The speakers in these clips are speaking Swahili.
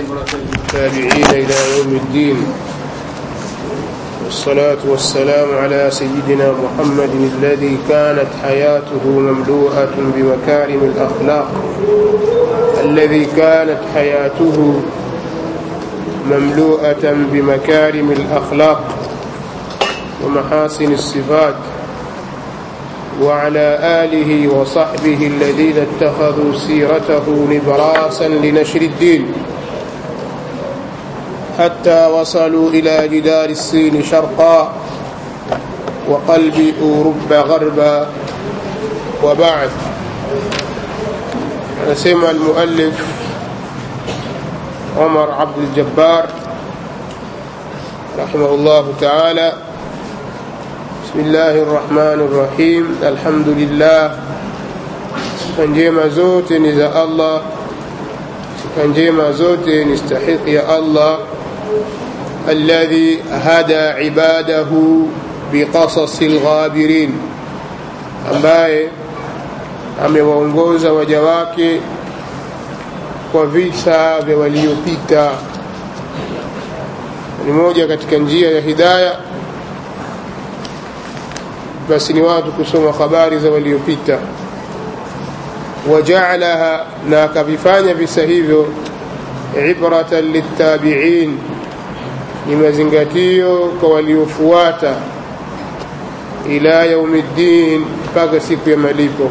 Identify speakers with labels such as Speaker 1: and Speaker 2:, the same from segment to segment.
Speaker 1: عبرة للتابعين إلى يوم الدين والصلاة والسلام على سيدنا محمد الذي كانت حياته مملوءة بمكارم الأخلاق الذي كانت حياته مملوءة بمكارم الأخلاق ومحاسن الصفات وعلى آله وصحبه الذين اتخذوا سيرته نبراسا لنشر الدين حتى وصلوا إلى جدار الصين شرقا وقلب أوروبا غربا وبعد نسمع المؤلف عمر عبد الجبار رحمه الله تعالى بسم الله الرحمن الرحيم الحمد لله sifa njema zote ni za allah sifa njema zote ni stahiki ya allah alladhi hada ibadahu biqasasi lghabirin ambaye amewaongoza waja wake kwa visa vya waliopita ni moja katika njia ya hidaya basi ni watu kusoma habari za waliopita wajaalaha na akavifanya visa hivyo ibratan liltabiin ni mazingatio kwa waliofuata ila yaumi ddin mpaka siku ya malipo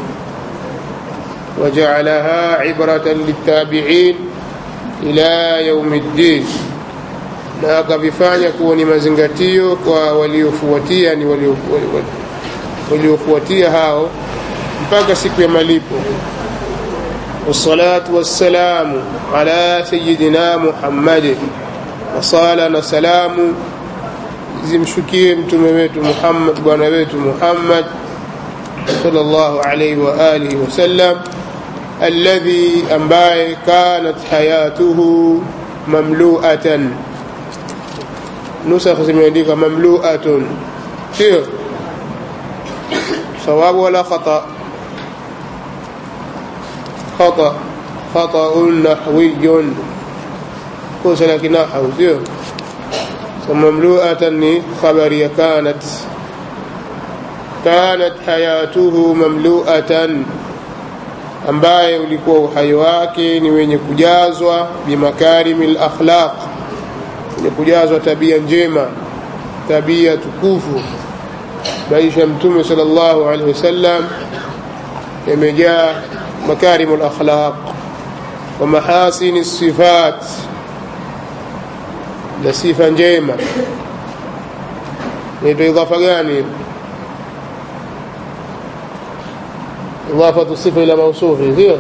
Speaker 1: wajaalaha ibratan liltabiin ila yaumi ddin na akavifanya kuwa ni mazingatio kwa waliofuatia ni waliofuatia hao mpaka siku ya malipo والصلاة والسلام على سيدنا محمد وصالة نسلام zimshukie mtume wetu Muhammad bwana wetu Muhammad sallallahu alayhi wa alihi wasallam alladhi ambaye kanat hayatuhu mamlu'atan nusakh zimeandika mamlu'atun sio sawabu wala khata خطأ خطأ نحوي كوس لكن نحو سيو مملوءة خبرية كانت كانت حياته مملوءة ambaye ulikuwa uhai wake ni wenye kujazwa bimakarimi lakhlaq wenye kujazwa tabia njema tabia tukufu maisha ya mtume sal llahu alehi wasallam yamejaa مكارم الأخلاق ومحاسن الصفات لصفة njema نيتو إضافة gani إضافة الصفة إلى موصوف sio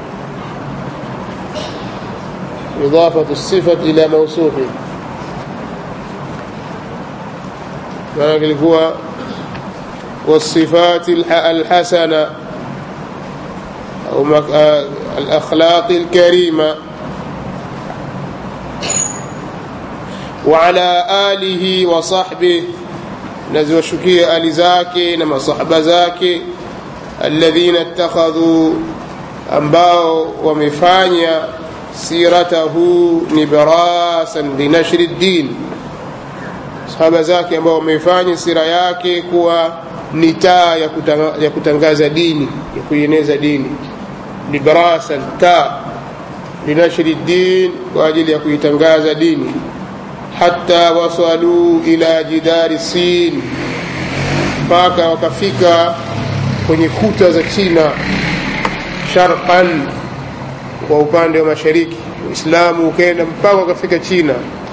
Speaker 1: إضافة الصفة إلى موصوف maana kilikuwa والصفات الحسنة أو الأخلاق الكريمة وعلى آله وصحبه نزو شكي آل زاكي نما صحب زاكي الذين اتخذوا أنباء ومفانيا سيرته نبراسا لنشر الدين صحب زاكي أنباء ومفانيا سيرة yake kuwa ni taa ya kutangaza dini ya kuieneza dini librasan taa linashri din kwa ajili ya kuitangaza dini hata wasaluu ila jidari sin mpaka wakafika kwenye kuta za china sharqan kwa upande wa mashariki uislamu ukaenda mpaka wakafika china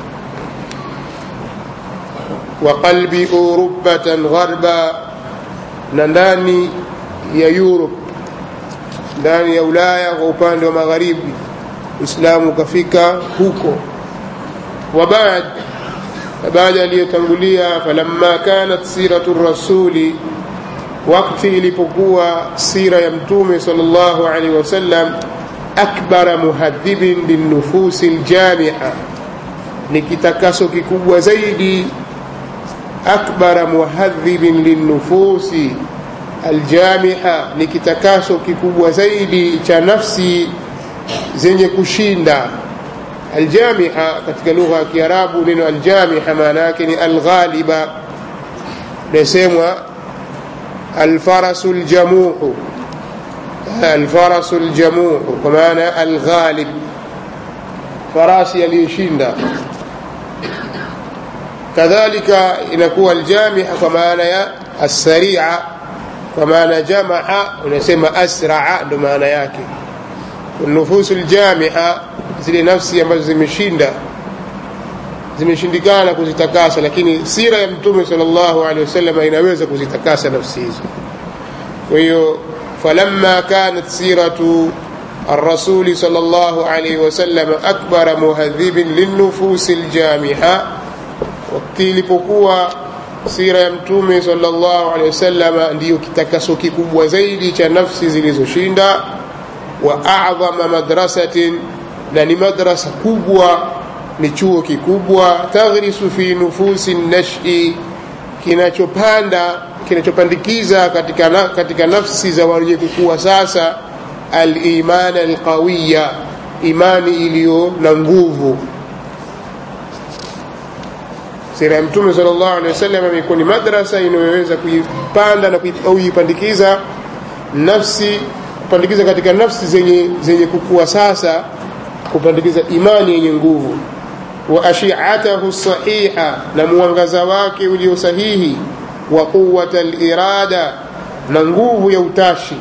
Speaker 1: wa qalbi urubatan gharba na ndani ya Europe ndani ya Ulaya kwa upande wa magharibi Uislamu ukafika huko wa baad baada aliyotangulia falamma kanat siratu rasuli wakati ilipokuwa sira ya mtume sallallahu alaihi wasallam akbara muhadhibin linnufusi ljamia ni kitakaso kikubwa zaidi akbara muhadhibin linnufusi aljamiha ni kitakaso kikubwa zaidi cha nafsi zenye kushinda aljamiha katika lugha ya kiarabu neno aljamiha maana yake ni alghaliba nasemwa alfarasu ljamuhu alfarasu ljamuhu kwa maana alghalib farasi aliyeshinda kadhalika inakuwa aljamiha kwa maana ya assaria kwa maana jamaa unasema asraa ndo maana yake nufusu ljamiha zile nafsi ambazo zimeshinda zimeshindikana kuzitakasa lakini sira ya mtume sal llahu alehi wasallam inaweza kuzitakasa nafsi hizo kwa hiyo falamma kanat siratu الرسول صلى الله عليه وسلم أكبر مهذب للنفوس الجامحة wakati ilipokuwa sira ya mtume sallallahu alaihi wasallam ndiyo kitakaso kikubwa zaidi cha nafsi zilizoshinda wa a'dhama madrasatin na ni madrasa kubwa ni chuo kikubwa taghrisu fi nufusi nashi kinachopanda kinachopandikiza katika, na, katika nafsi za wenye kukua sasa aliman alqawiya imani iliyo na nguvu sira ya mtume sallallahu alaihi wasallam imekuwa ni madrasa inayoweza kuipanda na kuipandikiza nafsi kupandikiza katika nafsi zenye, zenye kukua sasa kupandikiza imani yenye nguvu wa ashiatahu sahiha na mwangaza wake ulio sahihi wa quwata lirada na nguvu ya utashi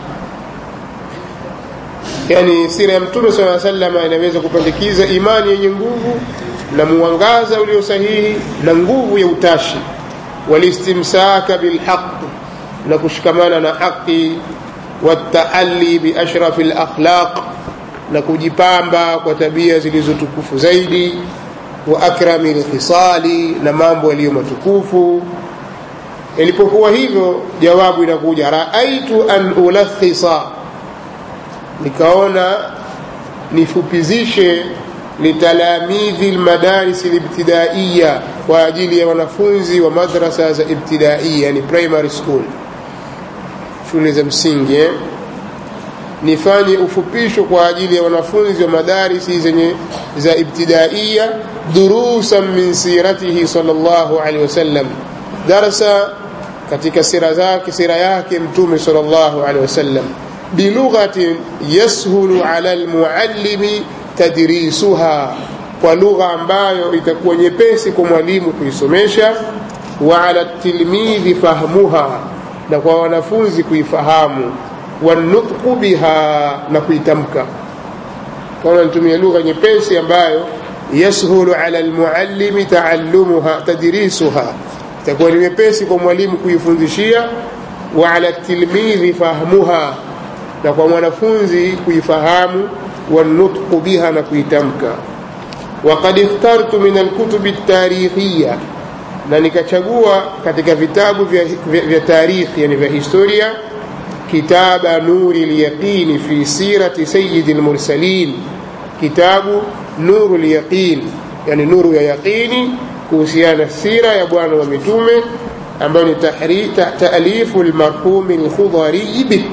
Speaker 1: yani sira ya mtume saa salama inaweza kupandikiza imani yenye nguvu na mwangaza ulio sahihi na nguvu ya utashi walistimsaka bilhaq na kushikamana na haqi wataali biashrafi lakhlaq na kujipamba kwa tabia zilizotukufu zaidi wa akrami lkhisali na mambo yaliyo matukufu ilipokuwa hivyo jawabu inakuja raaitu an ulakhisa nikaona nifupizishe litalamidhi lmadaris libtidaiya kwa ajili ya wanafunzi wa madrasa za ibtidaiya yani primary school shule za msingi eh? nifanye ufupisho kwa ajili ya wanafunzi wa madarisi zenye za ibtidaiya durusan min siratihi sallallahu alaihi wasallam darsa katika sira zake sira yake mtume sallallahu alaihi wasallam bilughatin yashulu ala almuallimi tadrisuha kwa lugha ambayo itakuwa nyepesi kwa mwalimu kuisomesha wa ala tilmidhi fahmuha na kwa wanafunzi kuifahamu wanutqu biha na kuitamka kaona nitumia lugha nyepesi ambayo yashulu ala almuallimi taallumuha tadrisuha itakuwa ni nyepesi kwa mwalimu kuifundishia wa ala tilmidhi fahmuha na kwa mwanafunzi kuifahamu wanutqu biha na kuitamka وقد اخترت من الكتب التاريخية na nikachagua katika vitabu vya, vya, vya tarikhi yani vya historia kitaba nuri lyaqini fi sirati sayidi lmursalin kitabu nuru lyaqin yani nuru ya yaqini kuhusiana sira ya bwana wa mitume ambayo ni taalifu lmarhumi lkhudhariyi bik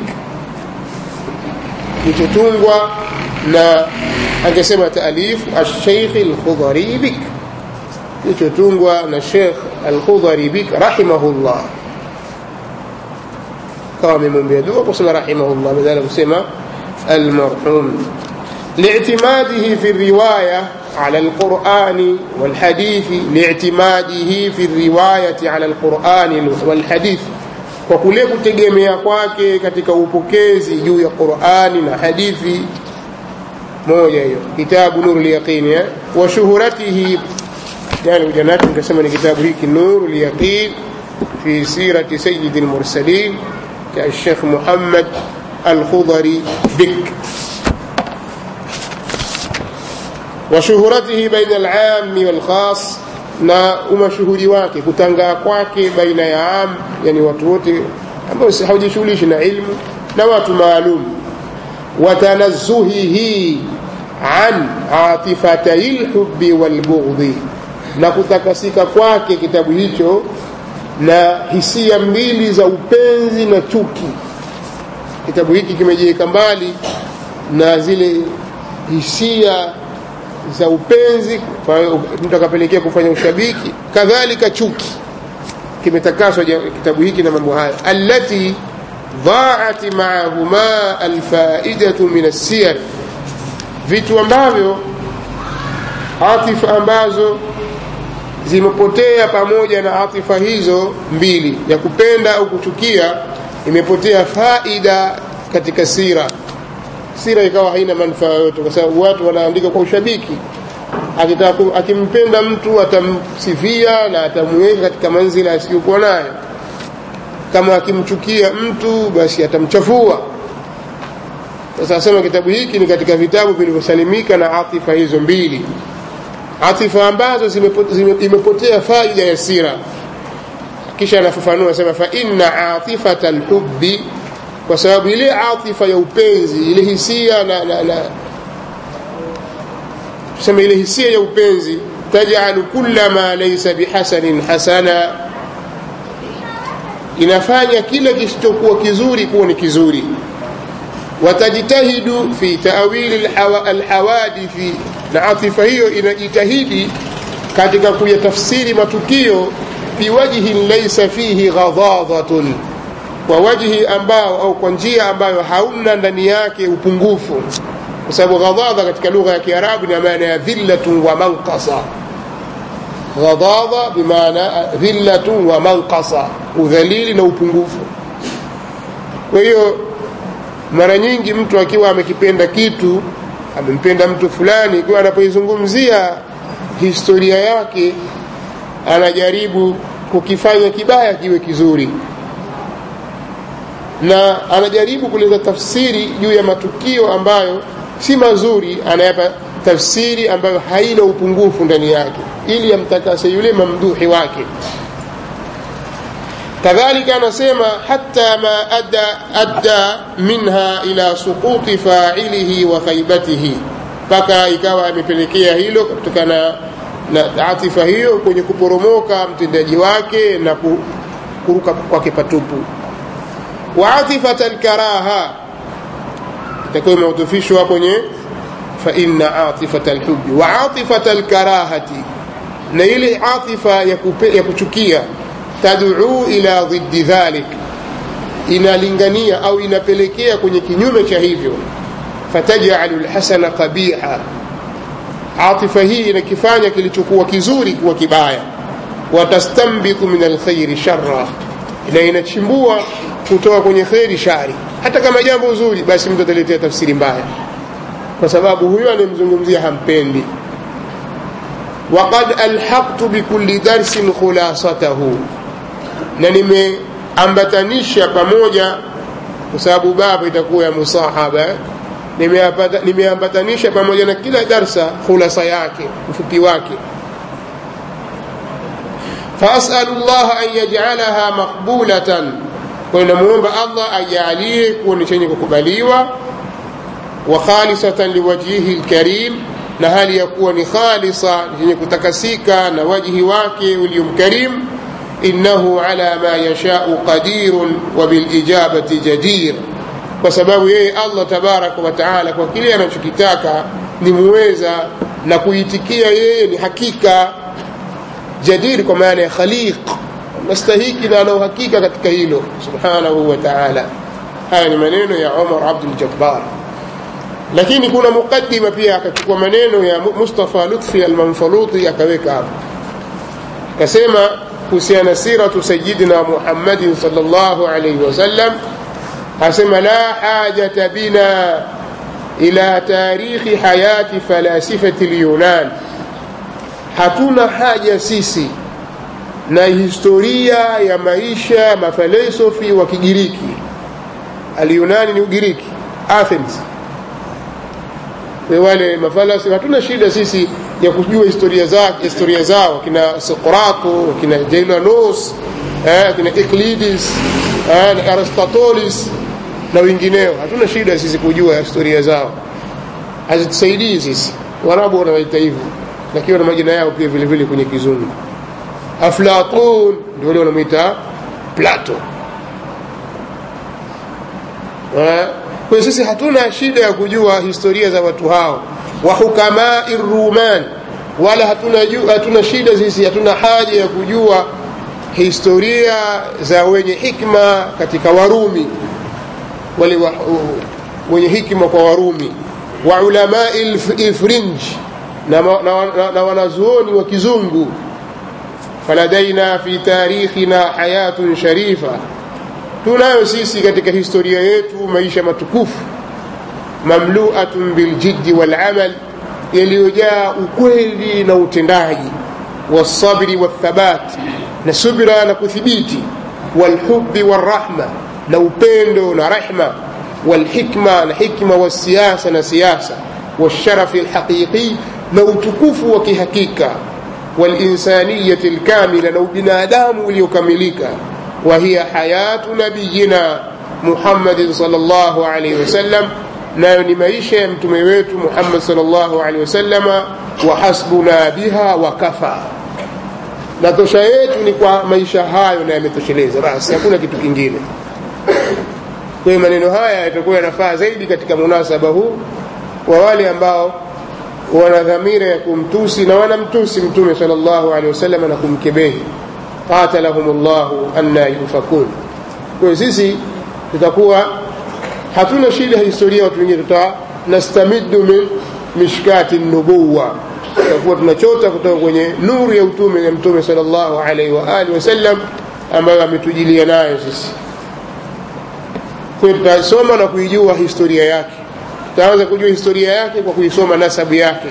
Speaker 1: kilichotungwa na angesema taalifu alsheikh alkhudhari bik kilichotungwa na Sheikh Al-Khudhari bik rahimahullah kama amemwombea dua kusema rahimahullah badala kusema almarhum لاعتماده في الرواية على القرآن والحديث لاعتماده في الرواية على القرآن والحديث kwa kule kutegemea kwake katika upokezi juu ya Qur'ani na hadithi moja hiyo kitabu nuru lyaqini wa shuhuratihi yani ujanati nikasema ni kitabu hiki nuru lyaqin fi sirati sayyidi lmursalin cha Sheikh Muhammad Al-Khudhari Bik وشهرته بين العام والخاص na umashuhuri wake kutangaa kwake baina ya am yani watu wote ambao hawajishughulishi na ilmu na watu maalum watanazzuhihi an atifatai lhubi walbughdhi na kutakasika kwake kitabu hicho na hisia mbili za upenzi na chuki kitabu hiki kimejiweka mbali na zile hisia za upenzi mtu akapelekea kufanya ushabiki kadhalika chuki kimetakaswa kitabu hiki na mambo haya allati dhaat maahuma alfaidatu min assiyar vitu ambavyo atifa ambazo zimepotea pamoja na atifa hizo mbili ya kupenda au kuchukia imepotea faida katika sira sira ikawa haina manufaa yoyote kwa sababu watu wanaandika kwa ushabiki akitaka akimpenda mtu atamsifia na atamweka katika manzila asiyokuwa nayo kama akimchukia mtu basi atamchafua sasa asema kitabu hiki ni katika vitabu vilivyosalimika na atifa hizo mbili atifa ambazo imepotea faida ya sira kisha anafafanua asema fa inna atifata lhubbi kwa sababu ile atifa ya upenzi ile hisia na, na, na tuseme ile hisia ya upenzi tajalu kulla ma laysa bihasanin hasana inafanya kile kisichokuwa kizuri kuwa ni kizuri watajtahidu fi tawili alhawadithi na atifa hiyo inajitahidi katika kuyatafsiri matukio biwajhin laysa fihi ghadhadatun kwa wajhi ambao au kwa njia ambayo hauna ndani yake upungufu kwa sababu ghadhadha katika lugha ya kiarabu ina maana ya dhillatun wa manqasa ghadhadha bimaana dhillatun wa manqasa udhalili na upungufu kwa hiyo mara nyingi mtu akiwa amekipenda kitu amempenda mtu fulani ikiwa anapoizungumzia historia yake anajaribu kukifanya kibaya kiwe kizuri na anajaribu kuleta tafsiri juu ya matukio ambayo si mazuri anayapa tafsiri ambayo haina upungufu ndani yake ili amtakase yule mamduhi wake kadhalika anasema hata ma adda, adda minha ila suquti failihi wa khaibatihi mpaka ikawa amepelekea hilo kutokana na atifa hiyo kwenye kuporomoka mtendaji wake na kuruka kwake patupu wa atifata lkaraha itakuwa imeutufishwa kwenye faina atifata lhubi wa atifata lkarahati na ile atifa ya, kupe, ya kuchukia taduu ila dhiddi dhalik inalingania au inapelekea kwenye kinyume cha hivyo fatajalu lhasana qabiha atifa hii inakifanya kilichokuwa kizuri kuwa kibaya watastambitu min alkhairi sharra na inachimbua kutoka kwenye kheri shari hata kama jambo zuri basi mtu ataletea tafsiri mbaya kwa sababu huyo anayemzungumzia hampendi waqad alhaqtu bikulli darsin khulasatahu na nimeambatanisha pamoja kwa sababu baba itakuwa ya musahaba nimeambatanisha pamoja na kila darsa khulasa yake ufupi wake fasalu llah an yajalaha maqbulatan kwayo namwomba allah ajalie kuwa ni chenye kukubaliwa wa khalisatan liwajhihi lkarim na hali ya kuwa ni khalisa chenye kutakasika na wajhi wake uliomkarim innahu ala ma yashau qadirun wa bilijabati jadir kwa sababu yeye allah tabaraka wa taala kwa kile anachokitaka ni muweza na kuitikia yeye ni hakika jadir kwa maana ya khaliq nastahiki na ana uhakika katika hilo subhanahu wa taala haya ni maneno ya umar abduljabbar lakini kuna muqaddima pia akachukua maneno ya mustafa lutfi almanfaluti akaweka hapo akasema kuhusiana siratu sayidina muhammadin sal llahu alaihi wasallam asema la hajata bina ila tarikhi hayati falasifati lyunan hatuna haja sisi na historia ya maisha ya mafalsafi wa kigiriki alyunani ni ugiriki athens wale mafalsafi hatuna shida sisi ya kujua historia zao, historia zao kina sokrato kina jailanos eh, kina euclides eh, na aristotelis na wengineo hatuna shida sisi kujua historia zao hazitusaidii sisi warabu wanawaita hivyo lakini wana majina yao pia vile vile kwenye kizungu aflatun ndio wale wanamwita plato kwa hiyo sisi hatuna shida ya kujua historia za watu hao wa hukamai ruman wala hatuna, hatuna shida sisi hatuna haja ya kujua historia za wenye hikma katika warumi wale wa, wenye hikma kwa warumi wa ulamai lfrinj na, na, na, na wanazuoni wa kizungu faladaina fi tarikhina hayatun sharifa tunayo sisi katika historia yetu maisha matukufu mamluatun biljiddi walamal yaliyojaa ukweli na utendaji walsabri walthabat na subira na kuthibiti walhubi walrahma na upendo na rehma walhikma na hikma walsiyasa na siasa walsharafi alhaqiqi na utukufu wa kihakika walinsaniyati lkamila na ubinadamu uliokamilika وهي حياة نبينا محمد صلى الله عليه وسلم nayo ni maisha ya mtume wetu Muhammad sallallahu alaihi wasallama wa hasbuna biha wa kafa, na tosha yetu ni kwa maisha hayo na yametosheleza, basi hakuna kitu kingine. Kwa hiyo maneno haya yatakuwa yanafaa zaidi katika munasaba huu wa wale ambao wana dhamira ya kumtusi na wanamtusi mtume sallallahu alaihi wasallam na kumkebehi qatalahum llahu anna yufakun. Kwa hiyo sisi tutakuwa hatuna shida ya historia watu wengine, tutanastamidu min mishkati nubuwa, tutakuwa tunachota kutoka kwenye nuru ya utume ya mtume sallallahu alaihi wa alihi wasallam ambayo ametujilia nayo sisi. Kwa hiyo tutasoma na kuijua historia yake, tutaanza kujua historia yake kwa kuisoma nasabu yake.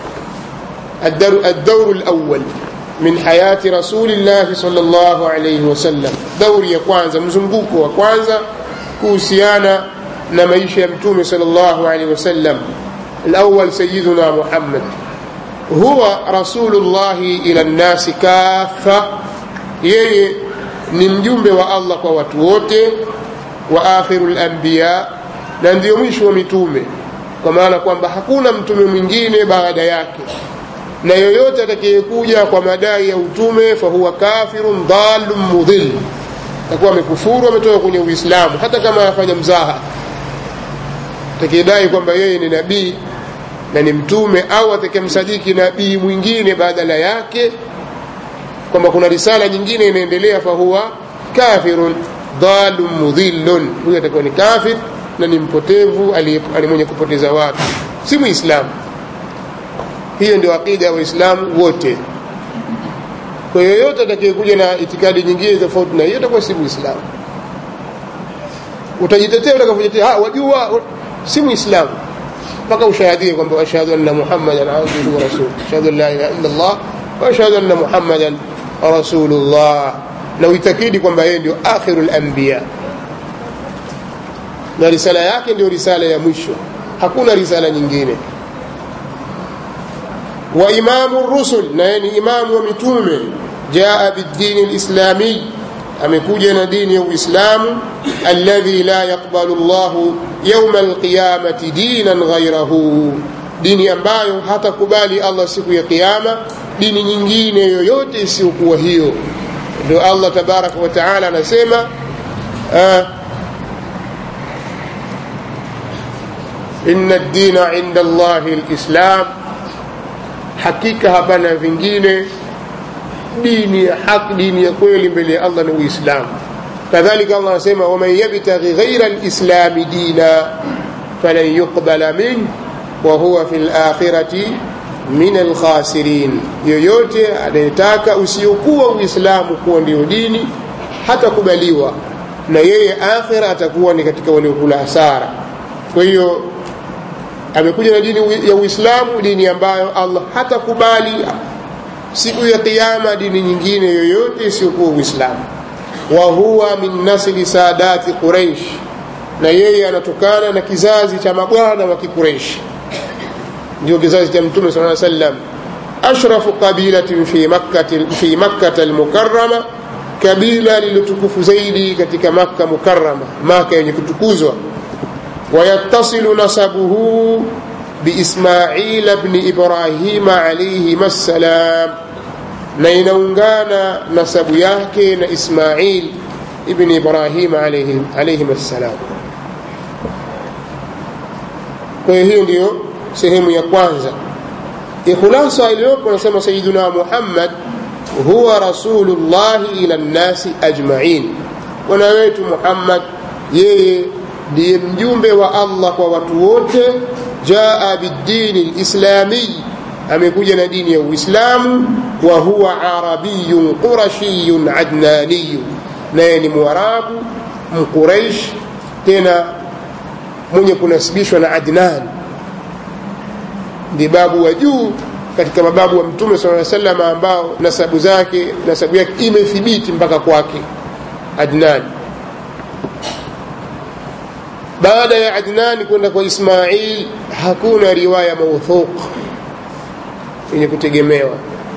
Speaker 1: الدور الأول من حياة رسول الله صلى الله عليه وسلم دور ya kwanza mzunguko wa kwanza kuhusiana na maisha ya mtume sallallahu alaihi wasallam الأول سيدنا محمد هو رسول الله إلى الناس كافة yeye ni mjumbe wa Allah kwa watu wote wa akhirul anbiya na ndio mwisho wa mitume kwa maana kwamba hakuna mtume mwingine baada yake na yoyote atakayekuja kwa madai ya utume fahuwa kafirun dhalun mudhil atakuwa amekufuru ametoka kwenye uislamu hata kama afanya mzaha atakayedai kwamba yeye ni nabii na ni mtume au atakayemsadiki nabii mwingine badala yake kwamba kuna risala nyingine inaendelea fahuwa kafirun dhalun mudhillun huyo atakuwa ni kafir na ni mpotevu ali mwenye kupoteza watu si muislamu hiyo ndio aqida ya waislamu wote kwa yoyote atakayekuja na itikadi nyingine tofauti na hiyo atakuwa si muislamu utajitetea utakavyotetea wajua si muislamu mpaka ushahadie kwamba ashhadu anna muhammadan abduhu wa rasuluh ashhadu an la ilaha illa allah wa ashhadu anna muhammadan rasulullah na uitakidi kwamba yeye ndio akhirul anbiya na risala yake ndio risala ya mwisho hakuna risala nyingine wa imamu rusul na yeye ni imamu wa mitume jaa bidini lislami amekuja na dini ya uislamu alladhi la yaqbalu llahu yauma alqiyamati dinan ghairahu dini ambayo hatakubali allah siku ya qiama dini nyingine yoyote isiyokuwa hiyo ndio allah tabaraka wa taala anasema uh, inna ddina inda allahi lislam hakika hapana vingine dini ya haki dini ya kweli mbele ya allah ni uislamu kadhalika allah anasema waman yabtaghi ghaira lislami dina falan yuqbala minh wa huwa fi lakhirati min alkhasirin yoyote anayetaka usiokuwa uislamu kuwa ndio dini hatakubaliwa na yeye akhira atakuwa ni katika waliokula hasara kwa hiyo amekuja na dini ya uislamu dini ambayo allah hatakubali siku ya qiama dini nyingine yoyote isiyokuwa uislamu wa huwa min nasli saadati quraish na yeye anatokana na kizazi cha mabwana wa kikureishi ndio kizazi cha mtume saa sallam ashrafu qabilatin fi makkati fi makkata almukarrama kabila lililotukufu zaidi katika makka mukarrama maka yenye kutukuzwa ويتصل نسبه بإسماعيل بن إبراهيم عليهما السلام na inaungana nasabu yake na ismail ibni ibrahim alaihim assalam kwa hiyo hiyo ndiyo sehemu ya kwanza ikhlasa iliyopo anasema sayiduna muhammad huwa rasulullahi ila nnasi ajmain bwana wetu muhammad yeye ndiye mjumbe wa allah kwa watu wote jaa bidini lislamiy amekuja na dini ya uislamu wa huwa arabiyun qurashiyun adnaniyun naye ni mwarabu mquraish tena mwenye kunasibishwa na adnan ndiye babu wa juu katika mababu wa mtume saa salam ambao nasabu zake nasabu yake imethibiti mpaka kwake adnan baada ya adnani kwenda kwa ismail hakuna riwaya mauthuq yenye kutegemewa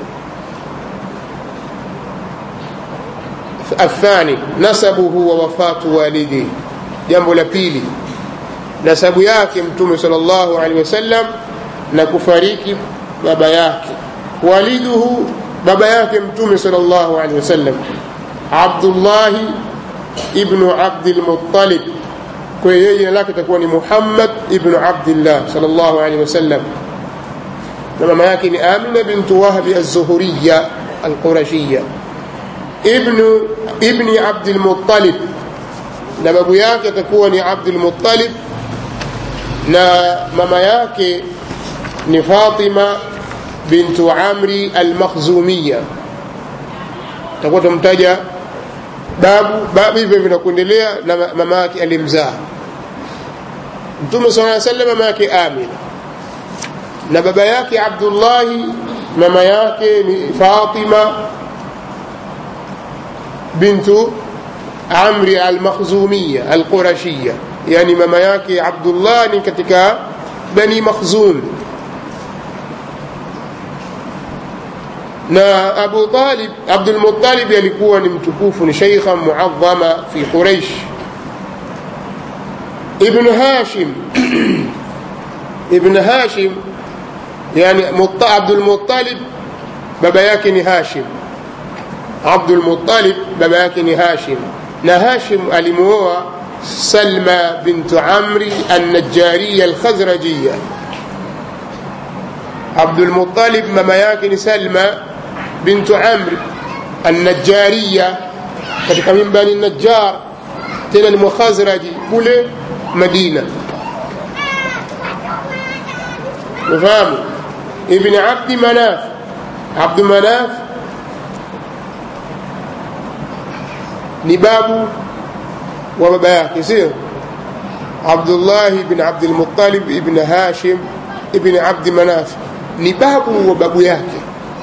Speaker 1: athani nasabuhu wa wafatu walidi jambo la pili nasabu yake mtume sal llahu alehi wasallam na kufariki baba yake waliduhu baba yake mtume sal llahu alehi wasallam abdullahi ibnu abdilmuttalib kwa yeye jina lake itakuwa ni muhammad ibnu abdillah sal llahu alehi wasallam na mama yake ni amina bintu wahbi alzuhuriya alqurashiya ibnu ibni abdilmuttalib na babu yake atakuwa ni abdulmuttalib na mama yake ni fatima bintu amri almakhzumiya takuwa tumtaja babu babu hivyo vinakuendelea na mama yake alimzaa mtume saa salam mama yake amina na baba yake abdullahi mama yake ni fatima bintu amri almakhzumiya alqurashiya yani mama yake abdullah ni katika bani makhzum na abu talib abdulmutalib alikuwa ni mtukufu ni sheikha muadhama fi quraish ibn hashim ibn hashim yani abdulmutalib baba yake ni hashim abdulmutalib baba yake ni hashim na hashim alimuoa salma bintu amri annajariya alkhazrajiya abdulmutalib mama yake ni salma bintu amri annajariya katika min bani najjar tena ni mukhazraji kule madina ufahamu ibni abdi manaf abdu manaf ni babu wa baba yake sio abdullahi ibn abdilmutalib ibn hashim ibn abdi manaf ni babu wa babu yake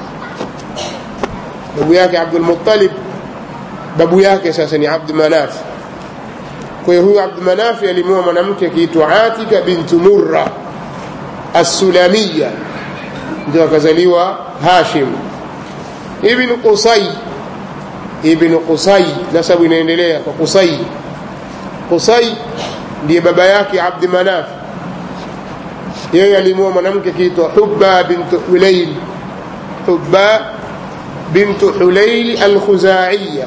Speaker 1: babu yake abdulmutalib babu yake sasa ni abdu manaf kwa hiyo huyu abdu manafi alimua mwanamke akiitwa atika bintu murra assulamiya ndio akazaliwa hashim ibn qusay ibn qusay nasabu inaendelea kwa qusay qusay ndiye baba yake abdi manaf yeye alimua mwanamke akiitwa hubba bintu hulail hubba bintu hulail alkhuzaiya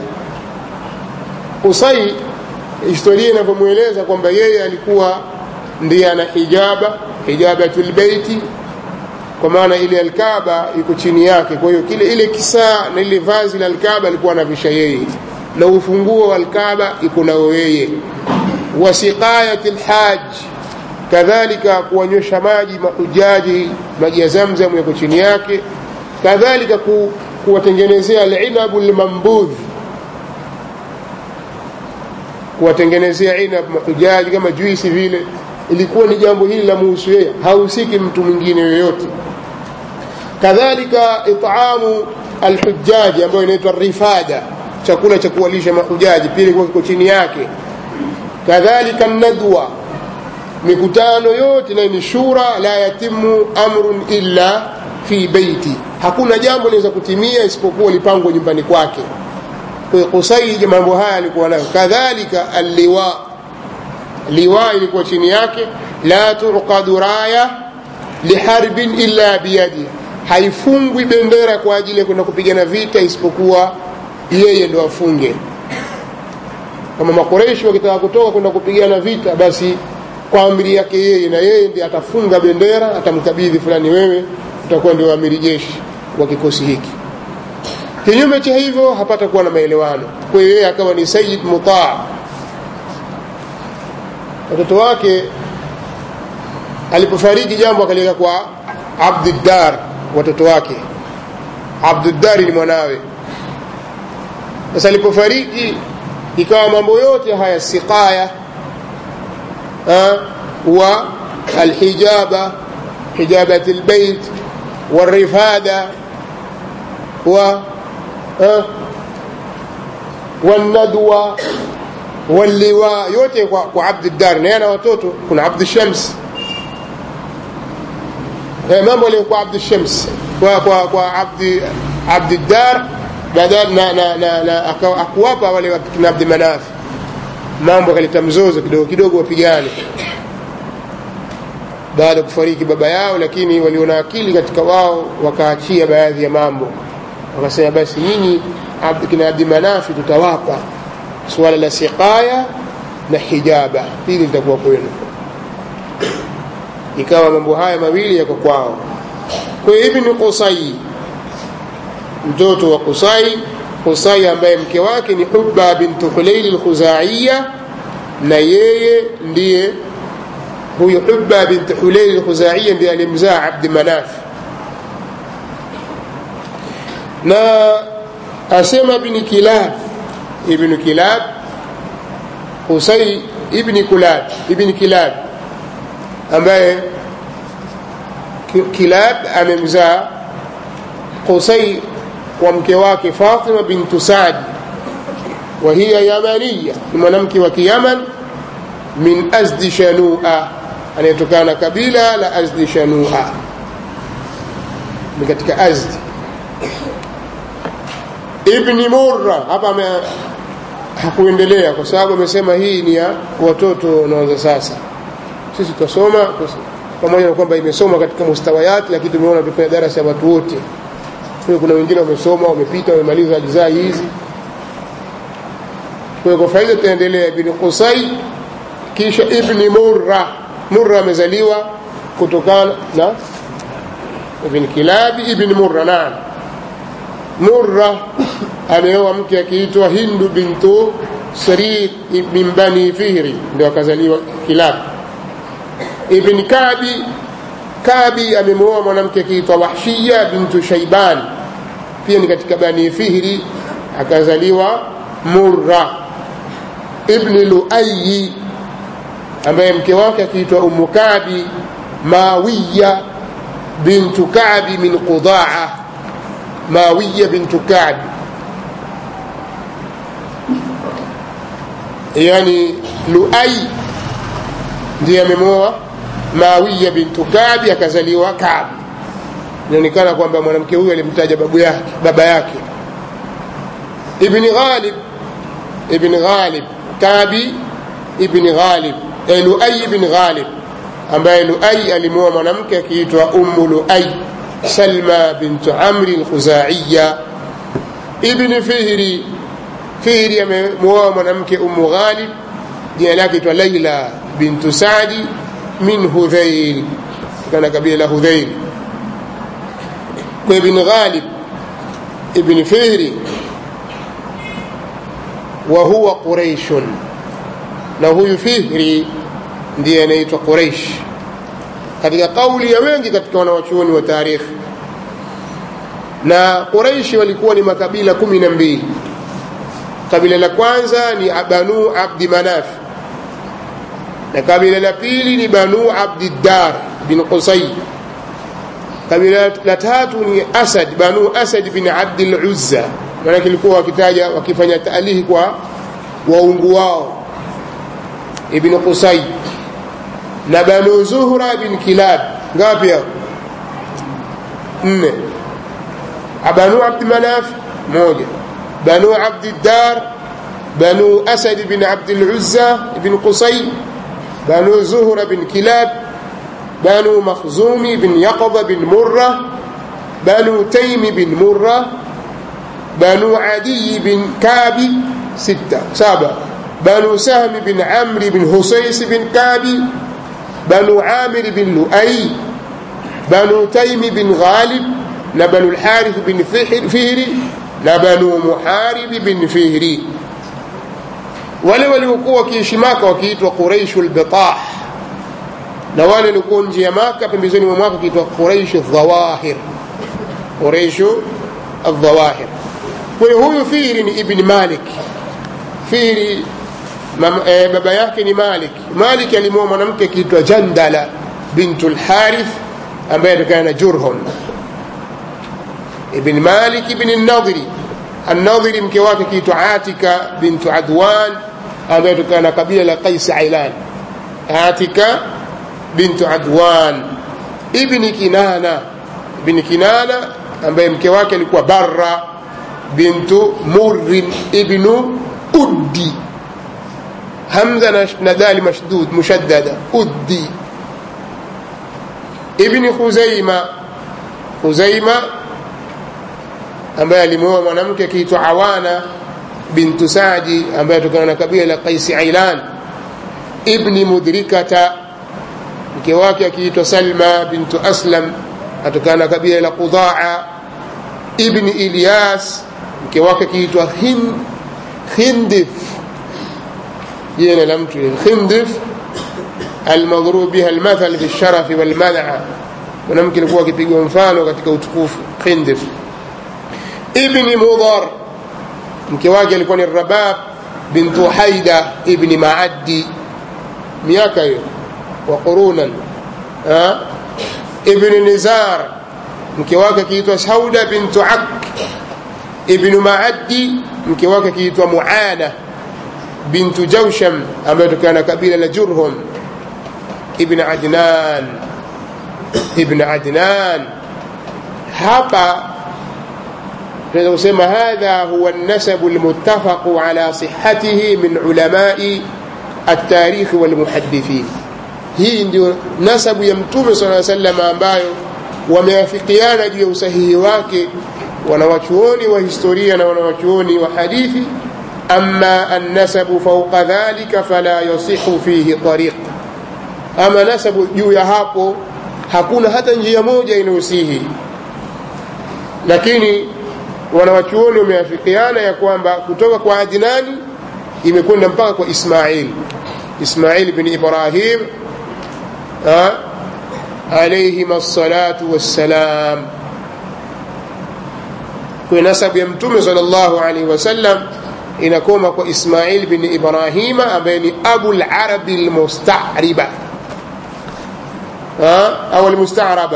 Speaker 1: qusay historia inavyomweleza kwamba yeye alikuwa ndiye ana hijaba hijabatul beiti kwa maana ile alkaba iko chini yake kwa hiyo kile ile kisaa na ile vazi la alkaba alikuwa anavisha yeye na ufunguo wa alkaba iko nao yeye wa siqayati lhaj kadhalika kuwanywesha maji mahujaji maji ya zamzam yako chini yake kadhalika ku, kuwatengenezea alinabu lmambudh kuwatengenezea inab mahujaji kama juisi vile ilikuwa ni jambo hili la muhusu yeye hahusiki mtu mwingine yoyote kadhalika itamu alhujaji ambayo inaitwa rifada chakula cha kuwalisha mahujaji pia ilikuwa kiko chini yake kadhalika nadwa mikutano yote nayo ni shura la yatimu amrun illa fi beiti hakuna jambo linaweza kutimia isipokuwa lipangwa nyumbani kwake kwa hiyo kusai mambo haya alikuwa nayo kadhalika alliwa liwa ilikuwa chini yake la tuqadu raya liharbin illa biyadi haifungwi bendera kwa ajili ya kwenda kupigana vita isipokuwa yeye ndo afunge kama makoreshi wakitaka kutoka kwenda kupigana vita basi kwa amri yake yeye na yeye ndiye atafunga bendera atamkabidhi fulani wewe utakuwa ndio amiri jeshi wa kikosi hiki kinyume cha hivyo hapata kuwa na maelewano kwa hiyo yeye akawa ni sayid mutaa watoto wake alipofariki jambo akaliweka kwa abduddar watoto wake abduddari ni mwanawe sasa alipofariki ikawa mambo yote haya siqaya wa alhijaba hijabat albayt والرفادة و والندوة واللواء yote kwa, kwa Abd Dar na yana watoto kuna Abd Shams mambo yale kwa Abd Shams kwa kwa kwa Abd Abd Dar baada na na na, na akuwapa wale kina Abd Manaf mambo kaleta mzozo kidogo kidogo wapigane baada ya kufariki baba yao lakini waliona akili katika wao wakaachia baadhi ya mambo wakasema basi nyinyi kina Abdi Manafi tutawapa suala la siqaya na hijaba hili litakuwa kwenu ikawa mambo haya mawili yako kwao kwa hiyo ibn Qusay mtoto wa Qusay Qusay ambaye mke wake ni Hubba bint Hulayl al-Khuzaiya na yeye ndiye huyu Hubba bint Hulayl al-Khuzaiya ndiye alimzaa Abd Manaf na asema ibn Kilab ibn Kilab Qusay ibn Kulab ibn Kilab ambaye Kilab amemzaa Qusay kwa mke wake Fatima bintu Saad wa hiya yamaniya ni mwanamke wa Kiyaman min Azdi Shanua anayetokana na kabila la Azdi Shanua ni katika Azdi Ibn Murra hapa hakuendelea kwa sababu amesema hii ni ya watoto wanaanza sasa sisi tutasoma pamoja na kwamba imesoma katika mustawayati lakini tumeona tufanya darasa ya watu wote kwa kuna wengine wamesoma wamepita wamemaliza ajzaa hizi kwa kwa faida tutaendelea ibn Qusay kisha ibn Murra Murra amezaliwa kutokana na ibn Kilab ibn Murra naam Murra ameoa mke akiitwa Hindu bintu Sarir min Bani Fihri ndio akazaliwa Kilab ibn Kabi Kabi amemwoa mwanamke akiitwa Wahshiya bintu Shaiban pia ni katika Bani Fihri akazaliwa Murra ibn Luayi ambaye mke wake akiitwa Ummu Kabi Mawiya bintu Kabi min Qudaa Mawiya bintu Kabi yani Luai ndiye amemwoa Mawiya bintu Kabi akazaliwa Kabi. Inaonekana kwamba mwanamke huyu alimtaja babu yake, baba yake. Ibn Ghalib Ibn Ghalib Kabi Ibn Ghalib eh, Luai ibn Ghalib ambaye Luai alimwoa mwanamke akiitwa Ummu Luai Salma bintu Amri al-Khuzaiya. Ibn Fihri Fihri amemwoa mwanamke Ummu Ghalib jina lake itwa Laila bintu Sadi min Hudhail kana kabila la Hudhail kwa ibn Ghalib ibn Fihri wa huwa Quraish na huyu Fihri ndiye anaitwa Quraish katika kauli ya wengi katika wanawachuoni wa tarikhi na Quraishi walikuwa ni makabila kumi na mbili kabila la kwanza ni Banu Abdi Manaf na kabila la pili ni Banu Abdiddar bin Qusay kabila la tatu ni Asad Banu Asad bin Abdul Uzza maana kilikuwa wakitaja wakifanya taalihi kwa waungu wao ibn Qusay na Banu Zuhra bin Kilab ngapi hao nne Banu Abd Manaf moja Banu Abdiddar Banu Asad bin Abdul Uzza ibn Qusay بنو زهر بن كلاب بنو مخزوم بن يقظة بن مرة بنو تيم بن مرة بنو عدي بن كعب ستة سبعة بنو سهم بن عمرو بن هسيس بن كعب banu amir bin luai banu taimi bin ghalib na banu lharith bin fihri na banu muharibi bin fihri wale waliokuwa wakiishi maka wakiitwa quraishu lbitah na wale waliokuwa nje ya maka pembezoni mwa mwaka wakiitwa quraishu dhawahir quraishu aldhawahir kwa hiyo huyu fihri ni ibni malik fihri e, baba yake ni malik malik alimwoa mwanamke akiitwa jandala bintu lharith ambaye atokana na jurhum ibn malik ibn nadhiri الناظري mke wake kiitwa atika bintu adwan ambaye tokana na kabila la qais ailan atika bintu adwan ibni kinana ibni kinana ambaye mke wake alikuwa barra bintu murrin ibnu uddi hamza na dali mashdud mushaddada uddi ibni khuzaima khuzaima ambaye alimuoa mwanamke akiitwa awana bintu sadi ambaye atokana na kabila la qaisi ailan ibni mudrikata mke wake akiitwa salma bintu aslam atokana na kabila la qudaa ibni ilyas mke wake akiitwa khindif jina la mtu khindif almadhrub biha almathal fi lsharafi walmanaa mwanamke alikuwa akipigwa mfano katika utukufu khindif ibni mudhar mke wake alikuwa ni rabab bintu haida ibni maaddi miaka hiyo wa qurunan ibni nizar mke wake akiitwa sauda bintu ak ibnu maaddi mke wake akiitwa muana bintu jausham ambaye tokana na kabila la jurhum ibn adnan ibn adnan hapa tunaweza kusema hadha huwa nasabu lmuttafaqu ala sihatihi min ulamai altarikhi walmuhadithin hii ndio nasabu ya mtume saa salam ambayo wameafikiana juu ya usahihi wake wanawachuoni wa historia na wanawachuoni wa hadithi ama annasabu fauqa dhalika fala yasihu fihi tariq ama nasabu juu ya hapo hakuna hata njia moja inayosihi lakini wanawachuoni wameafikiana ya kwamba kutoka kwa adnani imekwenda mpaka kwa ismail ismail bin ibrahim alaihim assalatu wassalam kwa nasabu ya mtume sal llahu alaihi wasallam inakoma kwa ismail bin ibrahima ambaye ni abu larabi lmustariba au almustaraba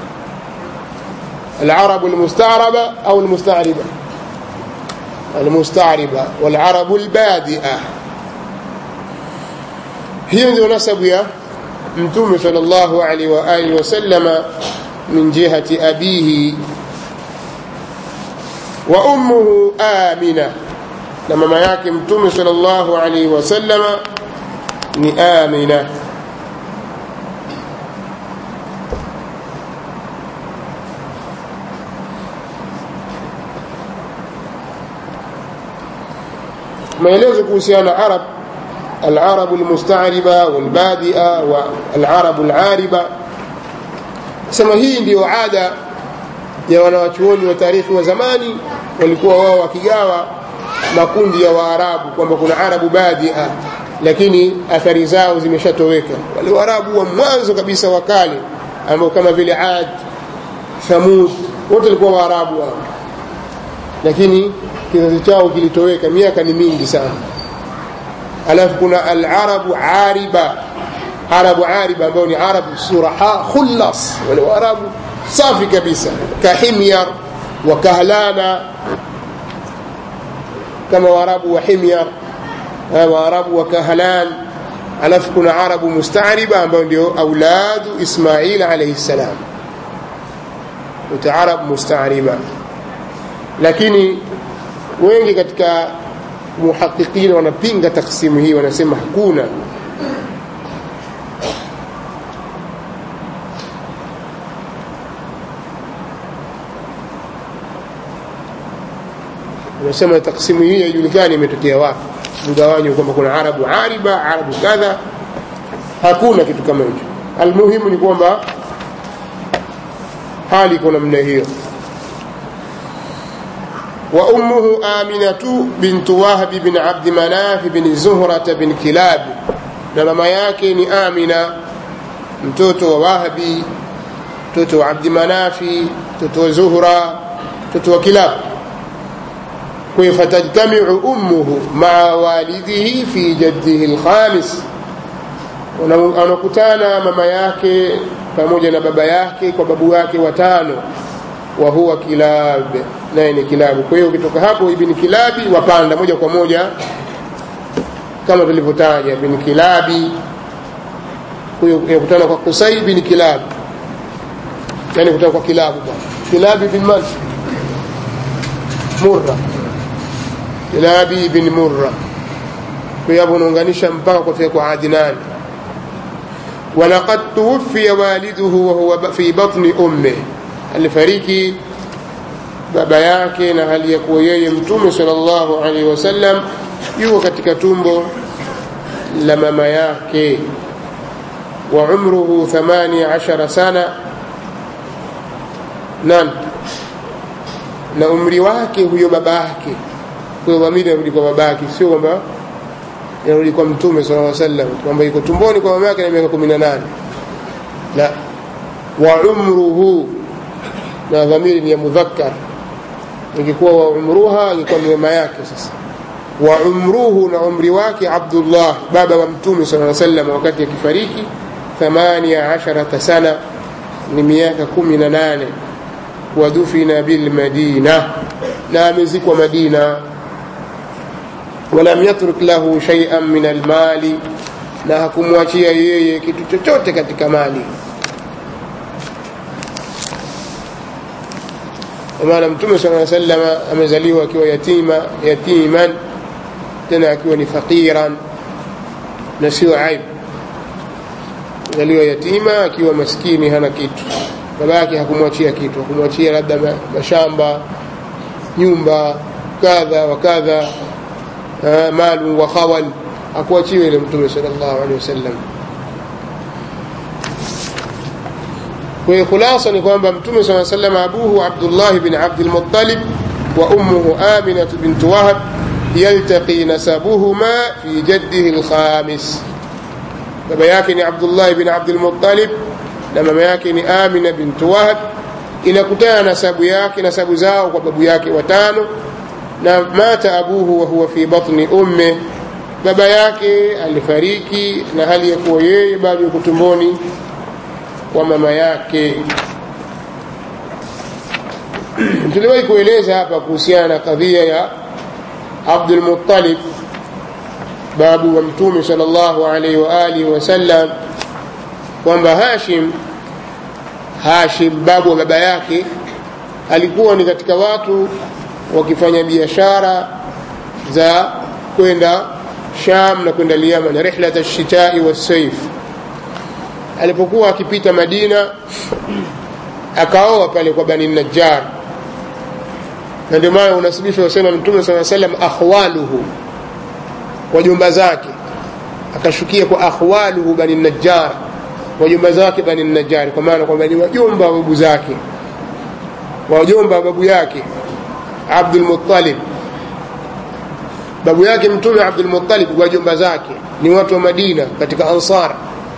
Speaker 1: العرب المستعربة أو المستعربة المستعربة والعرب البادئة هي ndio nasabu ya mtume sallallahu alaihi wa alihi wasallama min jihati abihi wa ummuhu amina na mama yake mtume sallallahu alaihi wasallama ni amina maelezo kuhusiana na arab العرب المستعربة والبادئة والعرب العاربة sema hii ndiyo ada ya wanawachuoni wa taarikhi wa zamani walikuwa wao wakigawa makundi ya waarabu kwamba kuna arabu badia lakini athari zao zimeshatoweka wale waarabu wa mwanzo kabisa wa kale ambao kama vile ad thamud wote walikuwa waarabu hao lakini kizazi chao kilitoweka miaka ni mingi sana alafu kuna alarabu ariba arabu ariba ambao ni arabu suraha khullas wale waarabu safi kabisa kahimyar wa kahlana kama waarabu wa himyar waarabu wa kahlan alafu kuna arabu mustariba ambao ndio auladu ismail alaihi ssalam uta arab mustariba lakini wengi katika muhaqiqin wanapinga taksimu hii wanasema hakuna wanasema taksimu hii haijulikani imetokea wapi mgawanyo kwamba kuna arabu ariba arabu kadha hakuna kitu kama hicho almuhimu ni kwamba hali iko namna hiyo وأمه آمنة بنت وهب بن عبد مناف بن زهرة بن كلاب na mama yake ni Amina mtoto wa Wahabi mtoto wa Abdi Manafi mtoto wa Zuhra mtoto wa Kilab kwa hiyo fatajtamiu ummuhu maa walidihi fi jaddihi alkhamis anakutana mama yake pamoja na baba yake kwa babu yake watano wa huwa Kilab naye ni Kilabu kwa hiyo ukitoka hapo ibn Kilabi wapanda moja kwa moja kama tulivyotaja bin Kilabi huyo kutana kwa Kusai bin Kilab yani kutana kwa Kilabu bwana Kilabi bin man Murra Kilabi bin Murra kwa hiyo unaunganisha mpaka kufika kwa Adnan ولقد توفي والده وهو في بطن أمه alifariki baba yake na hali ya kuwa yeye mtume sallallahu alaihi wasallam yuko katika tumbo la mama yake wa umruhu 18 sana nan na umri wake huyo baba yake kwa dhamiri inarudi kwa baba yake sio kwamba inarudi kwa mtume sallallahu alaihi wasallam kwamba yuko tumboni kwa mama yake na miaka 18 la wa umruhu na dhamiri ni ya mudhakkar ingekuwa wa umruha ingekuwa ni mama yake sasa wa umruhu na umri wake Abdullah baba wa mtume sallallahu alaihi wasallam wakati akifariki 18 sana ni miaka 18 wadufina bil madina na amezikwa Madina ولم يترك له شيئا من المال na hakumwachia yeye kitu chochote katika mali kwa maana mtume sala sallama amezaliwa akiwa yatima yatiman tena akiwa ni faqiran na sio aibu zaliwa yatima akiwa maskini hana kitu baba yake hakumwachia kitu hakumwachia labda mashamba nyumba kadha wa kadha malu wa khawal akuachiwe ile mtume sallallahu alaihi wasallam kwa hiyo khulasa ni kwamba mtume saa sallam abuhu abdullah bin abdul muttalib wa ummuhu aminah bint wahab yaltaqi nasabuhuma fi jaddihi alkhamis baba yake ni abdullah bin abdul muttalib na mama yake ni amina bint wahab inakutana nasabu yake nasabu zao kwa babu yake watano na mata abuhu wa huwa fi batni umme baba yake alifariki na hali ya kuwa yeye bado yuko tumboni kwa mama yake tuliwahi kueleza hapa kuhusiana na kadhia ya Abdul Muttalib babu wa mtume sallallahu alaihi wa alihi wasallam kwamba Hashim Hashim babu wa baba yake alikuwa ni katika watu wakifanya biashara za kwenda Sham na kwenda Yaman rihlat ash-shita'i was-sayf alipokuwa akipita Madina akaoa pale kwa Bani Najjar na ndio maana unasibishwa usema Mtume صلى الله عليه وسلم akhwaluhu wajumba zake akashukia kwa akhwaluhu Bani Najjar wajumba zake Bani Najjar kwa maana kwamba ni wajumba wa babu zake wajumba wa babu yake Abdul Muttalib babu yake mtume Abdul Muttalib wajumba zake ni watu wa Madina katika Ansar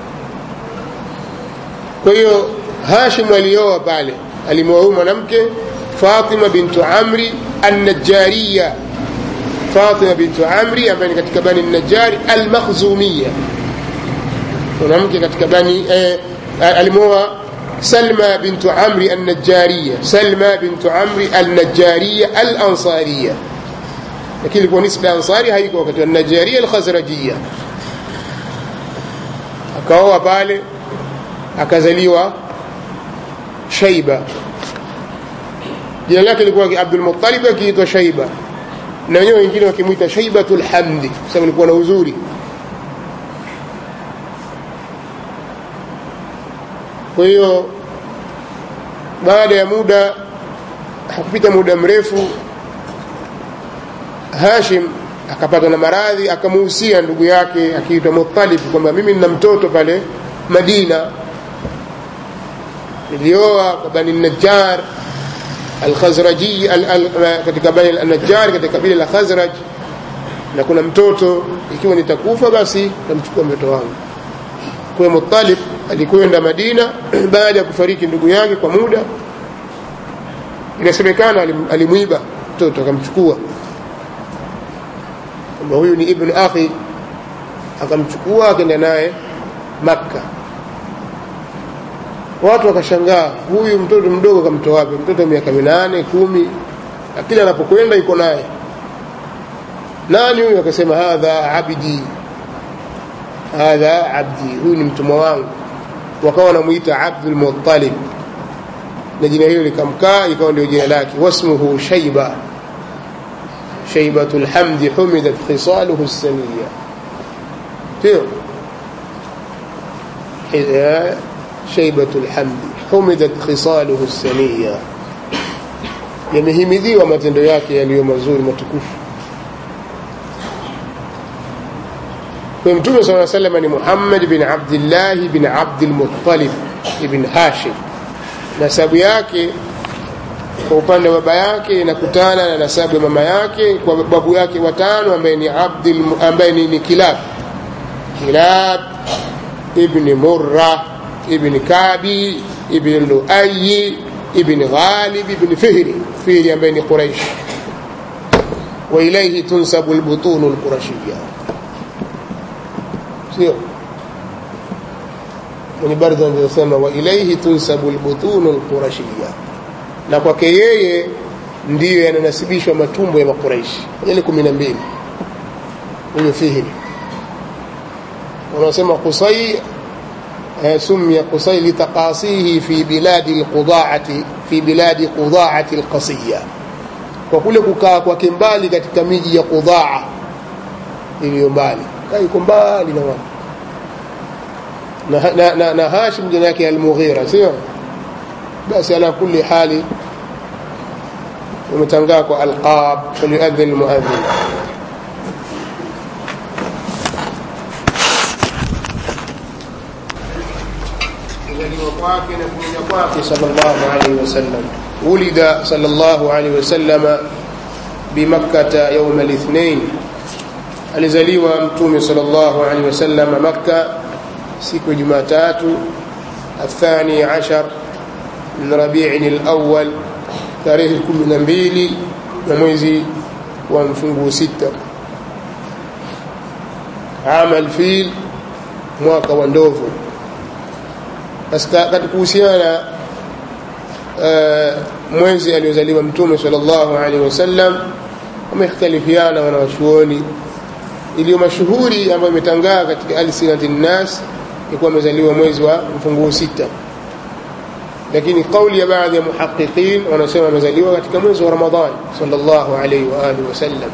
Speaker 1: kwa hiyo Hashim alioa pale alimwoa mwanamke Fatima bintu Amri an-Najjariya Fatima bintu Amri ambaye ni katika bani Najjari al-Makhzumiyya mwanamke katika bani eh, alimwoa سلمى بنت عمرو النجارية سلمى بنت عمرو النجارية الأنصارية لكن ilikuwa nisba ansari haiko wakati wa Nigeria al-Khazrajiyya akaoa pale akazaliwa Shaiba jina lake lilikuwa Abdul Muttalib akiitwa Shaiba na wenyewe wengine wakimwita Shaibatul Hamdi kwa sababu alikuwa na uzuri kwa hiyo baada ya muda hakupita muda mrefu Hashim akapatwa na maradhi akamuhusia ndugu yake akiitwa Muttalib kwamba mimi nina mtoto pale Madina ilioa kwa bani najjar alkhazraji al, al, katika bani najjar katika kabila la khazraj na kuna mtoto ikiwa nitakufa basi namchukua mtoto wangu kwa Muttalib alikwenda Madina baada ya kufariki ndugu yake kwa muda inasemekana alim, alimwiba mtoto akamchukua kwamba huyu ni ibn akhi akamchukua akaenda naye Makka watu wakashangaa huyu mtoto mdogo kamtoa wapi mtoto miaka minane kumi lakini anapokwenda iko naye nani huyu akasema hadha abdi hadha abdi huyu ni mtumwa wangu wakawa wanamuita abdul muttalib na jina hilo likamkaa ikawa ndio jina lake wasmuhu shaiba shaibatu lhamdi humidat khisaluhu saniya sio shaibatu lhamdi humidat khisaluhu saniya yamehimidiwa matendo yake yaliyo mazuri matukufu kwa mtume saa salama ni muhammad bin abdillahi bin abdilmuttalib ibn hashim nasabu yake kwa upande wa baba yake inakutana na nasabu ya mama yake kwa babu yake watano ambaye ni abdil ambaye ni, ni kilab kilab ibn murra ibn kabi ibn luayi ibn ghalib ibn fihri fihri ambaye ni quraish wa ilayhi tunsabu albutunu alqurashiyya sio mwenye bardha anasema wa ilayhi tunsabu albutunu alqurashiyya na kwake yeye ndiyo yananasibishwa matumbo ya makuraishi yale kumi na mbili huyo fihri wanasema qusay سمي قصي لتقاصيه في بلاد القضاعة في بلاد قضاعة القصية وكل kukaa kwake mbali katika miji ya Qudaa iliyo mbali kaiko mbali na watu na, na, na, na Hashim jina yake Al-Mughira sio basi ala kulli hali umetangaa kwa alqab falyuadhin almuadhin kuzaliwa kwake na kuja kwake sallallahu alaihi wasallam ulida sallallahu alaihi wasallam bimakkata yauma lithnain alizaliwa mtume sallallahu alaihi wasallam makka siku ya jumatatu الثاني عشر من ربيع الأول tarehe kumi na mbili na mwezi wa mfungu sita ama alfil mwaka wa ndovu katika kuhusiana uh, mwezi aliozaliwa mtume sallallahu alaihi wasallam wamekhtalifiana wanawachuoni iliyo mashuhuri ambayo imetangaa katika alsinati nnas ilikuwa amezaliwa mwezi wa mfunguo sita lakini kauli ya baadhi ya muhaqiqin wanasema amezaliwa katika mwezi wa Ramadhan sallallahu alaihi wa alihi wasallam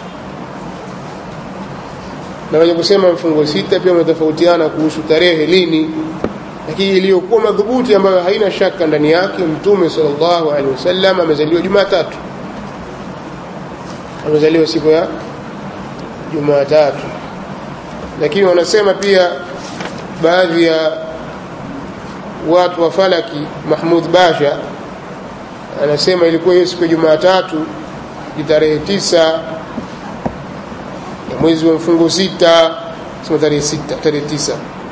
Speaker 1: na wenye kusema mfungo sita pia wametofautiana kuhusu tarehe lini lakini iliyokuwa madhubuti ambayo haina shaka ndani yake mtume sallallahu alaihi wasallam amezaliwa Jumatatu amezaliwa siku ya Jumatatu lakini wanasema pia baadhi ya watu wa falaki Mahmud Basha anasema ilikuwa hiyo siku ya Jumatatu ni tarehe tisa ya mwezi wa mfungo sita sema tarehe sita tarehe tisa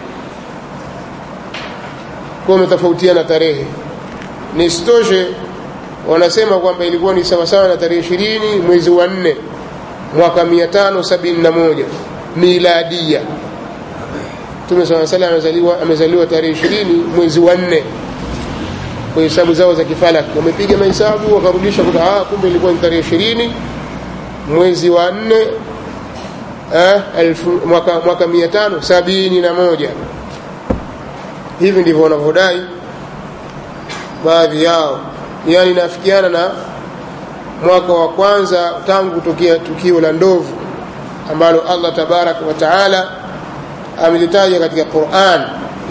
Speaker 1: kwa umetofautiana tarehe nisitoshe wanasema kwamba ilikuwa ni sawasawa na tarehe ishirini mwezi wa nne mwaka mia tano sabini na moja miladia Mtume swalla salam amezaliwa amezaliwa tarehe ishirini mwezi wa nne kwa hesabu zao za kifalaki wamepiga mahesabu wakarudisha kuta ah, kumbe ilikuwa ni tarehe ishirini mwezi wa nne eh, elfu, mwaka, mwaka mia tano sabini na moja hivi ndivyo wanavyodai baadhi yao yani inafikiana na mwaka wa kwanza tangu kutokea tukio la ndovu ambalo Allah tabaraka wa taala amelitaja katika Qur'an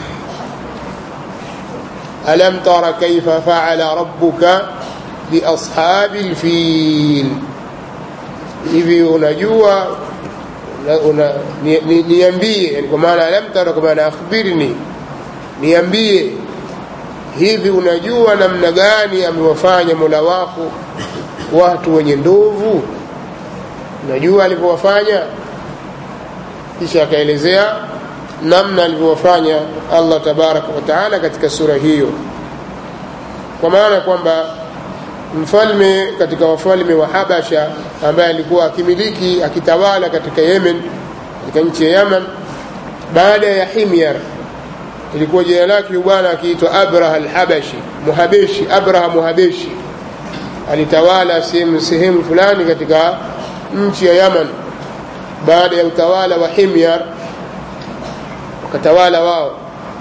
Speaker 1: alam tara kaifa fa'ala rabbuka bi ashabil fil hivi unajua una, ni, ni, niambie yani kwa maana alam tara kwa maana akhbirni niambie hivi unajua namna gani amewafanya mola wako watu wenye ndovu unajua alivyowafanya kisha akaelezea namna alivyowafanya allah tabaraka wataala katika sura hiyo kwa maana kwamba mfalme katika wafalme wa habasha ambaye alikuwa akimiliki akitawala katika yemen katika nchi ya yaman baada ya himyar ilikuwa jina lake bwana akiitwa abraha alhabashi muhabeshi abraha muhabeshi alitawala sehemu sehemu fulani katika nchi ya yaman baada ya utawala wa himyar wakatawala wao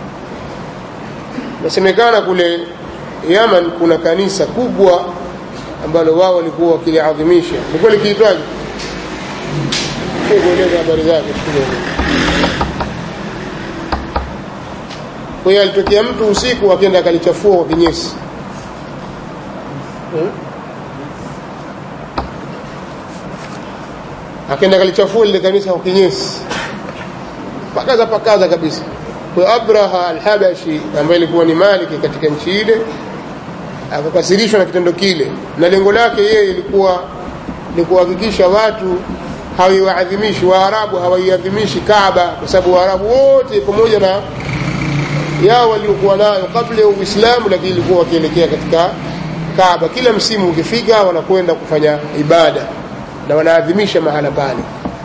Speaker 1: nasemekana kule yaman kuna kanisa kubwa ambalo wao walikuwa wakiliadhimisha likuwa likiitwaje kueleza habari zake kwa hiyo alitokea mtu usiku akenda akalichafua kwa kinyesi hmm? akenda akalichafua lile kanisa kwa kinyesi pakaza pakaza kabisa kwa abraha alhabashi ambaye ilikuwa ni maliki katika nchi ile akakasirishwa na kitendo kile na lengo lake yeye ilikuwa ni kuhakikisha watu hawaiwaadhimishi waarabu hawaiadhimishi kaaba kwa sababu waarabu wote pamoja na yao waliokuwa nayo kabla ya uislamu lakini ilikuwa wakielekea katika kaaba kila msimu ukifika wanakwenda kufanya ibada na wanaadhimisha mahala pale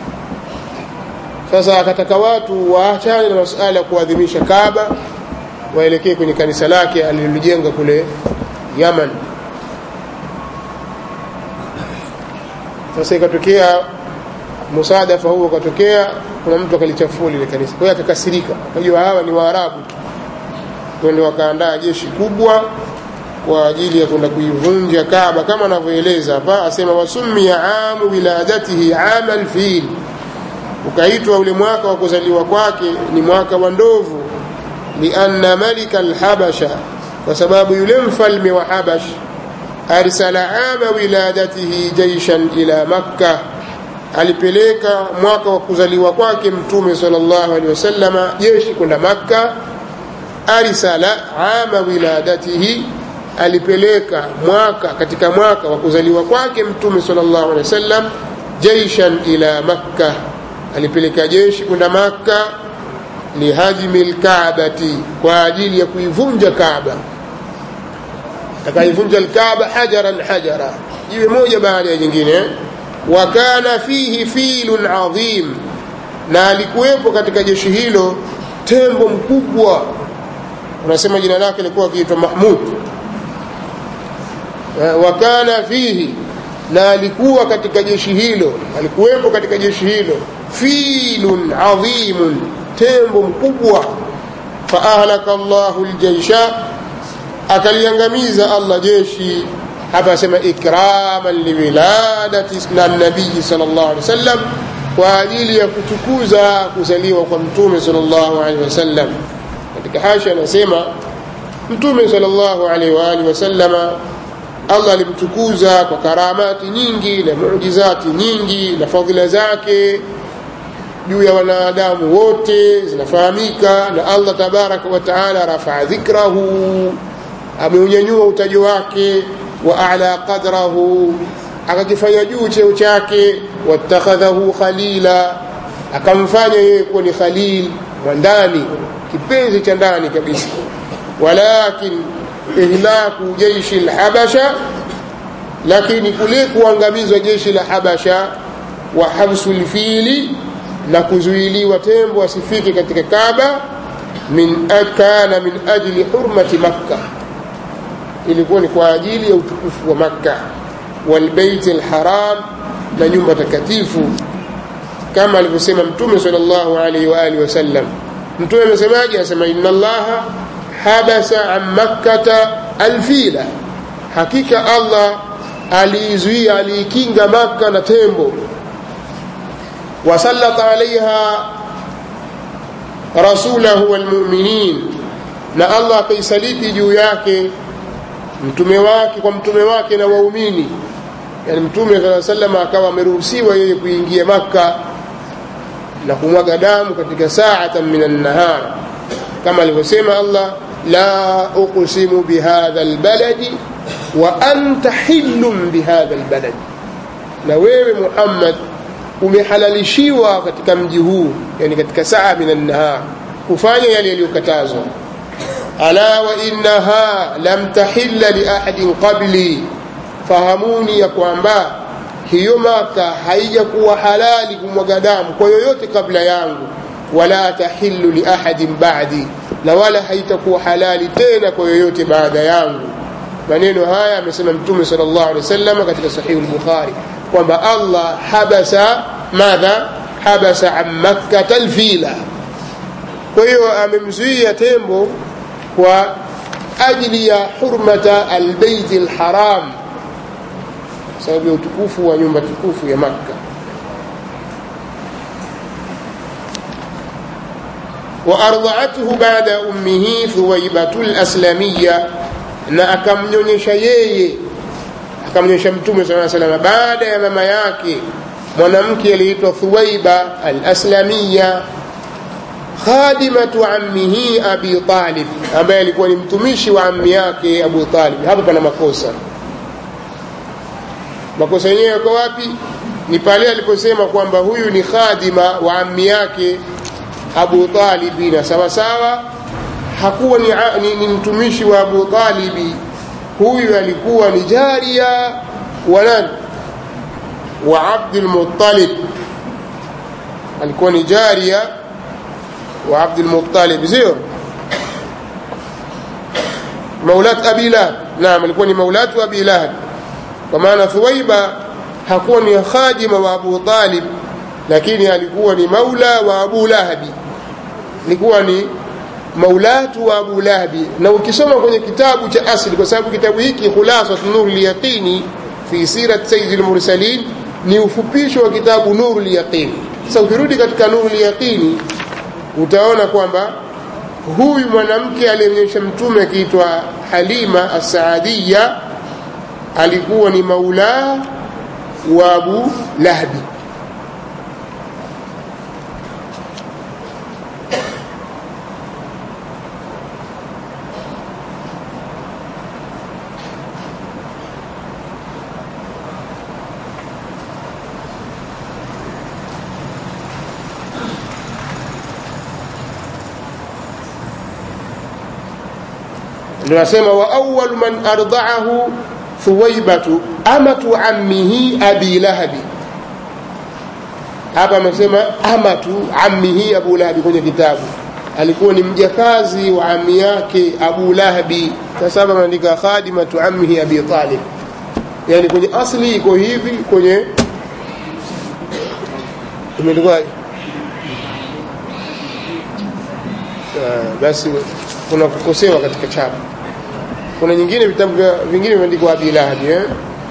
Speaker 1: sasa akataka watu waachane na masuala ya kuadhimisha kaaba waelekee kwenye kanisa lake alilolijenga kule yaman sasa ikatokea musadafa huo ukatokea kuna mtu akalichafua lile kanisa kwa hiyo akakasirika akajua hawa ni waarabu twende wakaandaa jeshi kubwa kwa ajili ya kwenda kuivunja Kaaba kama anavyoeleza hapa, asema wasumia amu wiladatihi ama alfil, ukaitwa ule mwaka wa kuzaliwa kwake ni mwaka wa ndovu, lianna malika alhabasha, kwa sababu yule mfalme wa Habash arsala ama wiladatihi jaishan ila Makka, alipeleka mwaka wa kuzaliwa kwake Mtume sallallahu alaihi wasallama jeshi kwenda Makka. Arsala ama wiladatihi alipeleka mwaka katika mwaka wa kuzaliwa kwake mtume sallallahu alaihi wasallam jaishan ila makka alipeleka jeshi kwenda makka lihajmi lkaabati kwa ajili ya kuivunja kaaba akaivunja lkaaba hajaran hajara jiwe moja baada ya jingine wa kana fihi filun adhim na alikuwepo katika jeshi hilo tembo mkubwa unasema jina lake likuwa akiitwa mahmud wakana fihi na alikuwa katika jeshi hilo alikuwepo katika jeshi hilo filun adhimun tembo mkubwa faahlaka llahu ljaisha akaliangamiza allah jeshi hapa asema ikraman liwiladati na nabii sal llahu alehi wasallam kwa ajili ya kutukuza kuzaliwa kwa mtume sal llahu alehi wasallam katika hasha anasema mtume sal llahu alaihi waalihi wasallama allah alimtukuza kwa karamati nyingi na muujizati nyingi na fadhila zake juu ya wanadamu wote zinafahamika na allah tabaraka wataala rafaa dhikrahu ameunyanyua utaji wake wa ala qadrahu akakifanya juu cheo chake wattakhadhahu khalila akamfanya yeye kuwa ni khalil mwandani kipenzi cha ndani kabisa walakin ihlaku jeishi lhabasha lakini kule kuangamizwa jeshi la habasha wa habsu lfili na kuzuiliwa tembo asifike katika kaba min kana min ajli hurmati makka ilikuwa ni kwa ajili ya utukufu wa makka walbeiti lharam na nyumba takatifu kama alivyosema mtume sal llahu alaihi waalihi wasallam mtume amesemaje anasema ina allaha habasa an makkata alfila hakika allah aliizuia aliikinga makka na tembo wasallata alaiha rasulahu walmuminin na allah akaisaliti juu yake mtume wake kwa mtume wake na waumini yani mtume saa salam akawa ameruhusiwa yeye kuingia makka na kumwaga damu katika saatan min annahar kama alivyosema allah la uqsimu bihadha albaladi wa anta hillun bihadha albaladi na wewe muhammad umehalalishiwa katika mji huu yani katika saa min annahar kufanya yale yaliyokatazwa ala wa innaha lam tahilla li ahadin qabli fahamuni ya kwamba hiyo maka haijakuwa halali kumwaga damu kwa yoyote kabla yangu wala tahillu li ahadin ba'di na wala haitakuwa halali tena kwa yoyote baada yangu maneno haya amesema mtume sallallahu alaihi wasallam katika sahihi al-bukhari kwamba Allah habasa madha habasa an makkah alfila kwa hiyo amemzuia tembo kwa ajili ya hurmata albayt alharam sababu ya utukufu wa nyumba tukufu ya Makka وأرضعته بعد أمه ثويبة الأسلمية na akamnyonyesha yeye akamnyonyesha mtume saa salama baada ya mama yake mwanamke aliitwa thuwaiba al-aslamia khadimatu ammihi abi talib ambaye alikuwa ni mtumishi wa ammi yake abu talib hapo pana makosa makosa yenyewe yako wapi ni pale aliposema kwamba huyu ni khadima wa ammi yake abu talibi na sawasawa hakuwa ni, ni, ni mtumishi wa abu talibi huyu alikuwa ni jaria wa nani wa abdulmuttalib alikuwa ni jaria wa abdulmuttalib sio maulat abi lahab naam alikuwa ni maulatu abi lahab kwa maana thuwaiba hakuwa ni khadima wa abu talib lakini alikuwa ni maula wa abu lahabi alikuwa ni maulatu wa abu lahabi na ukisoma kwenye kitabu cha asli kwa sababu kitabu hiki khulasat nur lyaqini fi sirat sayyid lmursalin ni ufupisho wa kitabu nuru lyaqini sasa ukirudi katika nuru lyaqini utaona kwamba huyu mwanamke aliyemnyesha mtume akiitwa halima assaadiya alikuwa ni maula wa abu lahabi ndio nasema wa awwal man ardaahu thuwaibatu amatu ammihi abi lahabi hapa amesema amatu ammihi abu lahabi kwenye kitabu alikuwa ni mjakazi wa ammi yake abu lahabi sasa hapa ameandika khadimatu ammihi abi talib yani kwenye asli iko hivi kwenye imeandikwa basi kuna kukosewa katika chapa kuna nyingine vitabu vingine vimeandikwa abi lahabi eh?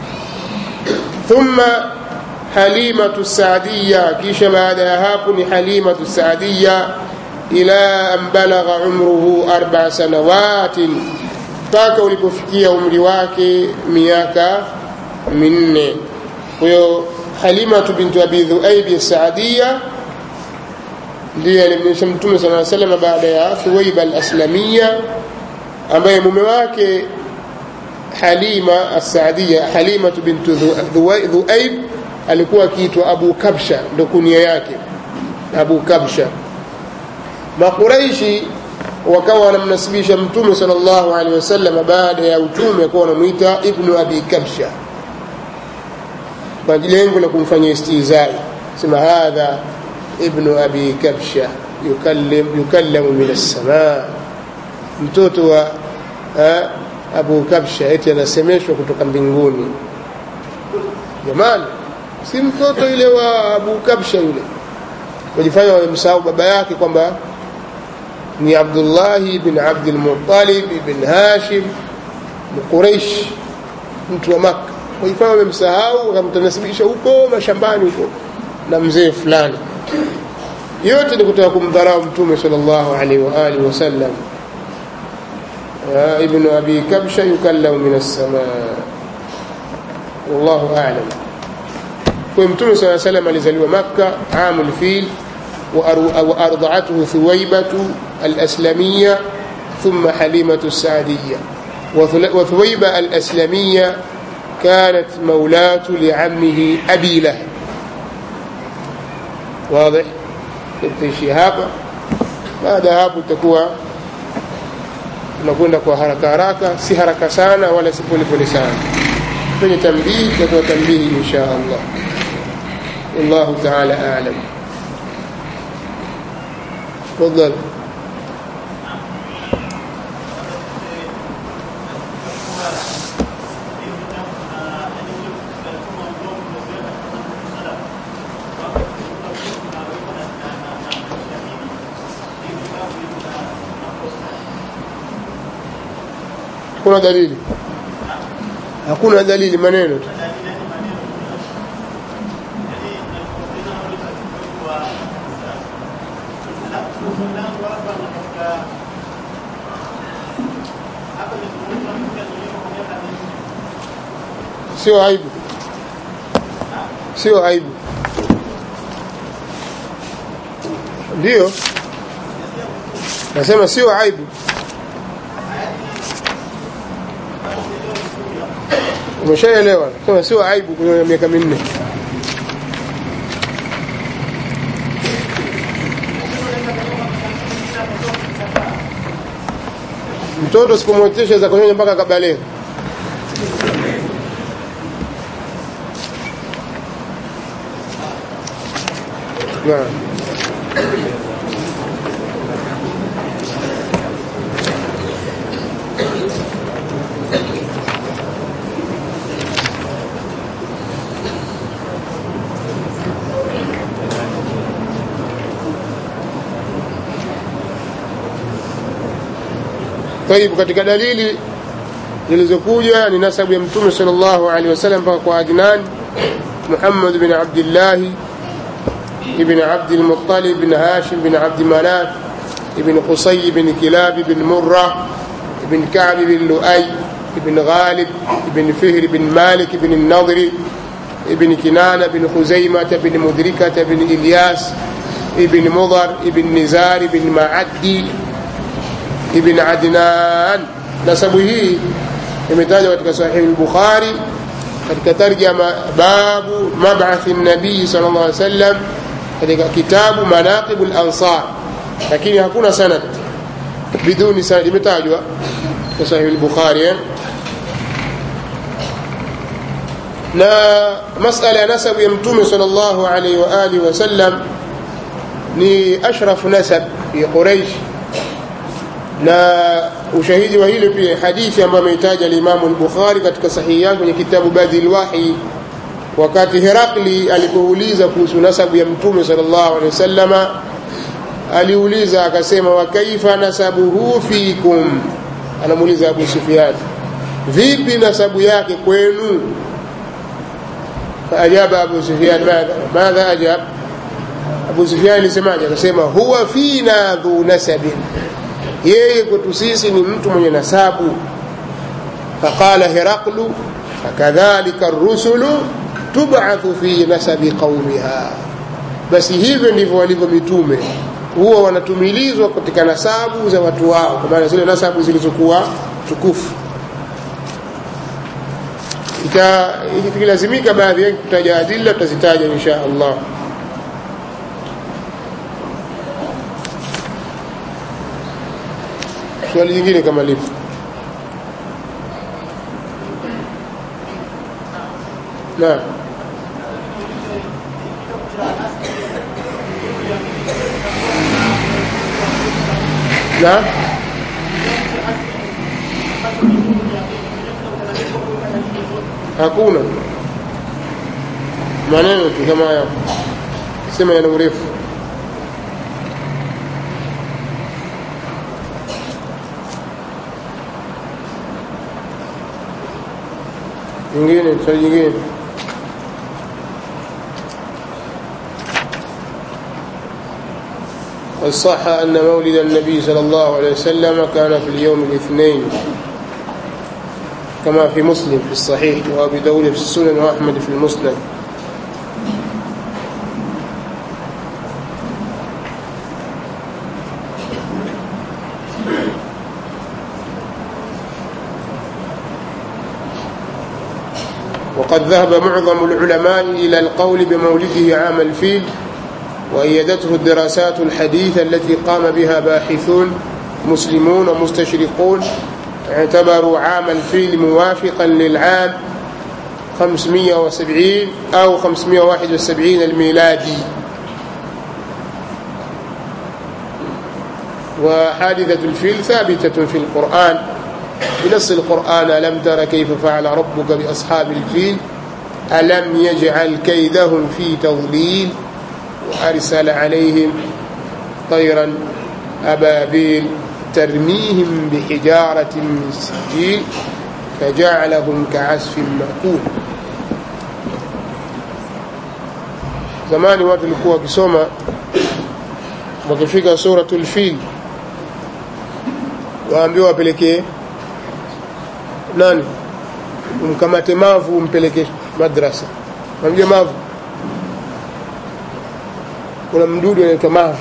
Speaker 1: thumma halimatu saadiya kisha baada ya hapo ni halimatu saadiya ila an balagha umruhu arba sanawatin mpaka ulipofikia umri wake miaka minne kwa hiyo halimatu bintu abi dhuaibi saadiya ndiye alimnyesha mtume sala salam baada ya thuwaiba al-aslamia ambaye mume wake halima as-saadia halimatu bintu dhuaib alikuwa akiitwa abu kabsha ndo kunia yake abu kabsha makuraishi wakawa wanamnasibisha mtume sallallahu alaihi wasallam baada ya utume akawa wanamwita ibnu abi kabsha kwa lengo la kumfanyia istizai sema hadha ibnu abi kabsha yukallim yukallamu min as-samaa mtoto wa ha, abu kabsha eti anasemeshwa kutoka mbinguni jamani si mtoto yule wa abu kabsha yule wajifanya wamemsahau baba yake kwamba ni abdullahi bin abdilmutalib bin hashim mquraish mtu wa makka wajifanya wamemsahau wakamtanasibisha huko mashambani huko na mzee fulani yote ni kutaka kumdharau mtume sallallahu alaihi wa alihi wasallam ابن أبي كبشة يكلم من السماء والله أعلم ومتون صلى الله عليه وسلم alizaliwa مكة عام الفيل وأرضعته ثويبة الأسلمية ثم حليمة السعدية وثويبة الأسلمية كانت مولاة لعمه أبي لهب واضح تمشي hapa baada ya hapo itakuwa unakwenda kwa haraka haraka si haraka sana wala si polepole sana kwenye tambihi tutakuwa tambihi insha allah wallahu taala alam تفضل hakuna dalili hakuna dalili maneno tu sio aibu sio aibu ndio nasema sio aibu umeshaelewa sema sio aibu kwenye miaka minne mtoto usipomwotesha za kunyonya mpaka kabaleghe naam طيب katika dalili zilizokuja ni nasabu ya mtume sallallahu alaihi wasallam mpaka kwa Adnan Muhammad bin Abdullah ibn Abd al-Muttalib bin Hashim bin Abd Manaf ibn Qusay bin Kilab bin Murrah ibn Ka'b bin Lu'ay ibn Ghalib ibn Fihr bin Malik bin النضر ابن كنانة بن خزيمة بن مدركة بن إلياس ابن مضر ابن نزار بن معدي ibn Adnan nasabu hii imetajwa katika sahihi al-Bukhari katika tarjama babu mab'ath an-nabii sallallahu alaihi wasallam katika kitabu manaqib al-ansar lakini hakuna sanad biduni sanad imetajwa katika sahihi al-Bukhari eh? na masala ya nasabu ya mtume sallallahu alaihi wa alihi wasallam ni ashrafu nasab fi Quraish na ushahidi wa hilo pia hadithi ambayo ameitaja al-Imam al-Bukhari katika sahihi yake kwenye kitabu Badil Wahi wakati Herakli alipouliza kuhusu nasabu ya Mtume sallallahu alaihi wasallama aliuliza akasema wa kaifa nasabuhu fikum anamuuliza Abu Sufyan vipi nasabu yake kwenu faajaba Abu Sufyan madha madha ajab Abu Sufyan alisemaje akasema huwa fina dhu nasabin yeye kwetu sisi ni mtu mwenye nasabu faqala heraklu fakadhalika rusulu tubathu fi nasabi qaumiha basi hivyo ndivyo walivyo mitume huwa wanatumilizwa katika nasabu za watu wao kwa maana zile nasabu zilizokuwa tukufu ikilazimika baadhi yake kutaja adilla tutazitaja insha allah swali jingine kama lipo naam naam hakuna maneno tu kama haya sema yana urefu nyingine swali nyingine الصح أن مولد النبي صلى الله عليه وسلم كان في اليوم الاثنين كما في مسلم في الصحيح وأبي داود في السنن وأحمد في المسند وقد ذهب معظم العلماء إلى القول بمولده عام الفيل وأيدته الدراسات الحديثة التي قام بها باحثون مسلمون ومستشرقون اعتبروا عام الفيل موافقا للعام 570 أو 571 الميلادي وحادثة الفيل ثابتة في القرآن بنص القرآن ألم تر كيف فعل ربك بأصحاب الفيل ألم يجعل كيدهم في تضليل وأرسل عليهم طيرا أبابيل ترميهم بحجارة من سجيل فجعلهم كعسف مأكول zamani watu walikuwa wakisoma wakifika suratul fil waambiwa wapelekee nani umkamate mavu umpeleke madrasa namjua mavu kuna mdudu anaitwa mavu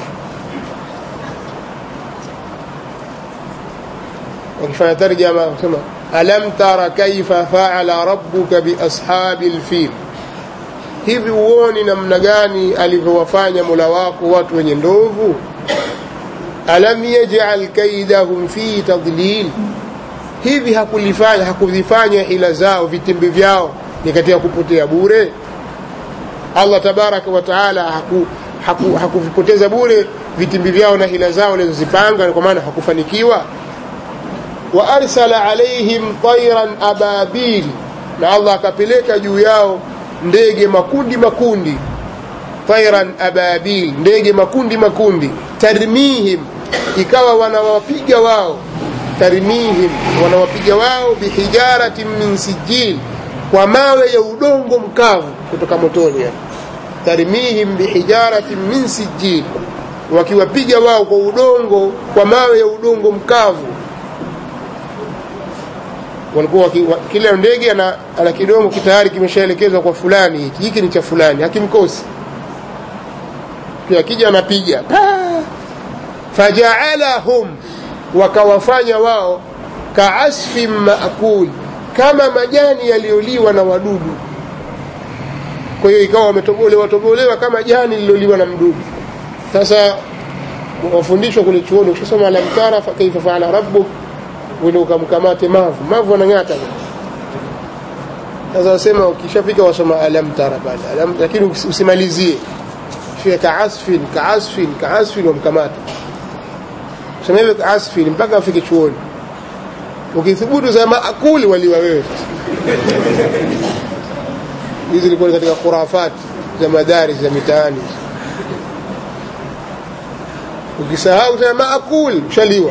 Speaker 1: wakifanya tarjama kusema alam tara kaifa faala rabbuka biashabi lfil hivi uoni namna gani alivyowafanya mola wako watu wenye ndovu alam yajal kaidahum fi tadlil hivi hakulifanya hakuvifanya hila zao vitimbi vyao ni katika kupotea bure allah tabaraka wa taala haku, haku, hakuvipoteza bure vitimbi vyao na hila zao walizozipanga kwa maana hakufanikiwa wa arsala alaihim tairan ababil na allah akapeleka juu yao ndege makundi makundi tairan ababil ndege makundi makundi tarmihim ikawa wanawapiga wao tarmihim wanawapiga wao bihijaratin min sijil kwa mawe ya udongo mkavu kutoka motoni yani tarmihim bihijaratin min sijil wakiwapiga wao kwa udongo kwa mawe ya udongo mkavu walikuwa kila ndege ana, ana kidongo kitayari kimeshaelekezwa kwa fulani hiki hiki ni cha fulani hakimkosi pia akija anapiga fajaalahum wakawafanya wao kaasfin maakul kama majani yaliyoliwa na wadudu kwa hiyo ikawa wametobolewa tobolewa kama jani lililoliwa na mdudu sasa wafundishwa kule chuoni ukisoma alamtara kaifa faala rabbuk ule ukamkamate mavu mavu anang'ata sasa wasema ukishafika wasoma alam tara bana alam lakini usimalizie fika kaasfin kaasfin kaasfin wamkamata sema hivyo kaasfin mpaka afike chuoni ukithubutu za maakuli waliwa wewe hizi zilikuwa katika khurafati za madaris za mitaani ukisahau sema maakuli ushaliwa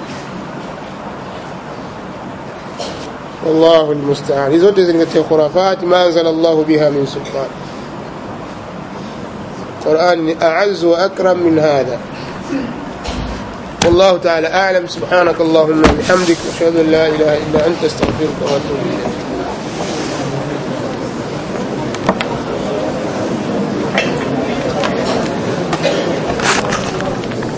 Speaker 1: والله المستعان hizo zote zingatia khurafat ma anzala Allah biha min sultan Qur'an ni a'azz wa akram min hadha والله تعالى أعلم سبحانك اللهم وبحمدك أشهد أن لا إله إلا أنت استغفرك وأتوب إليك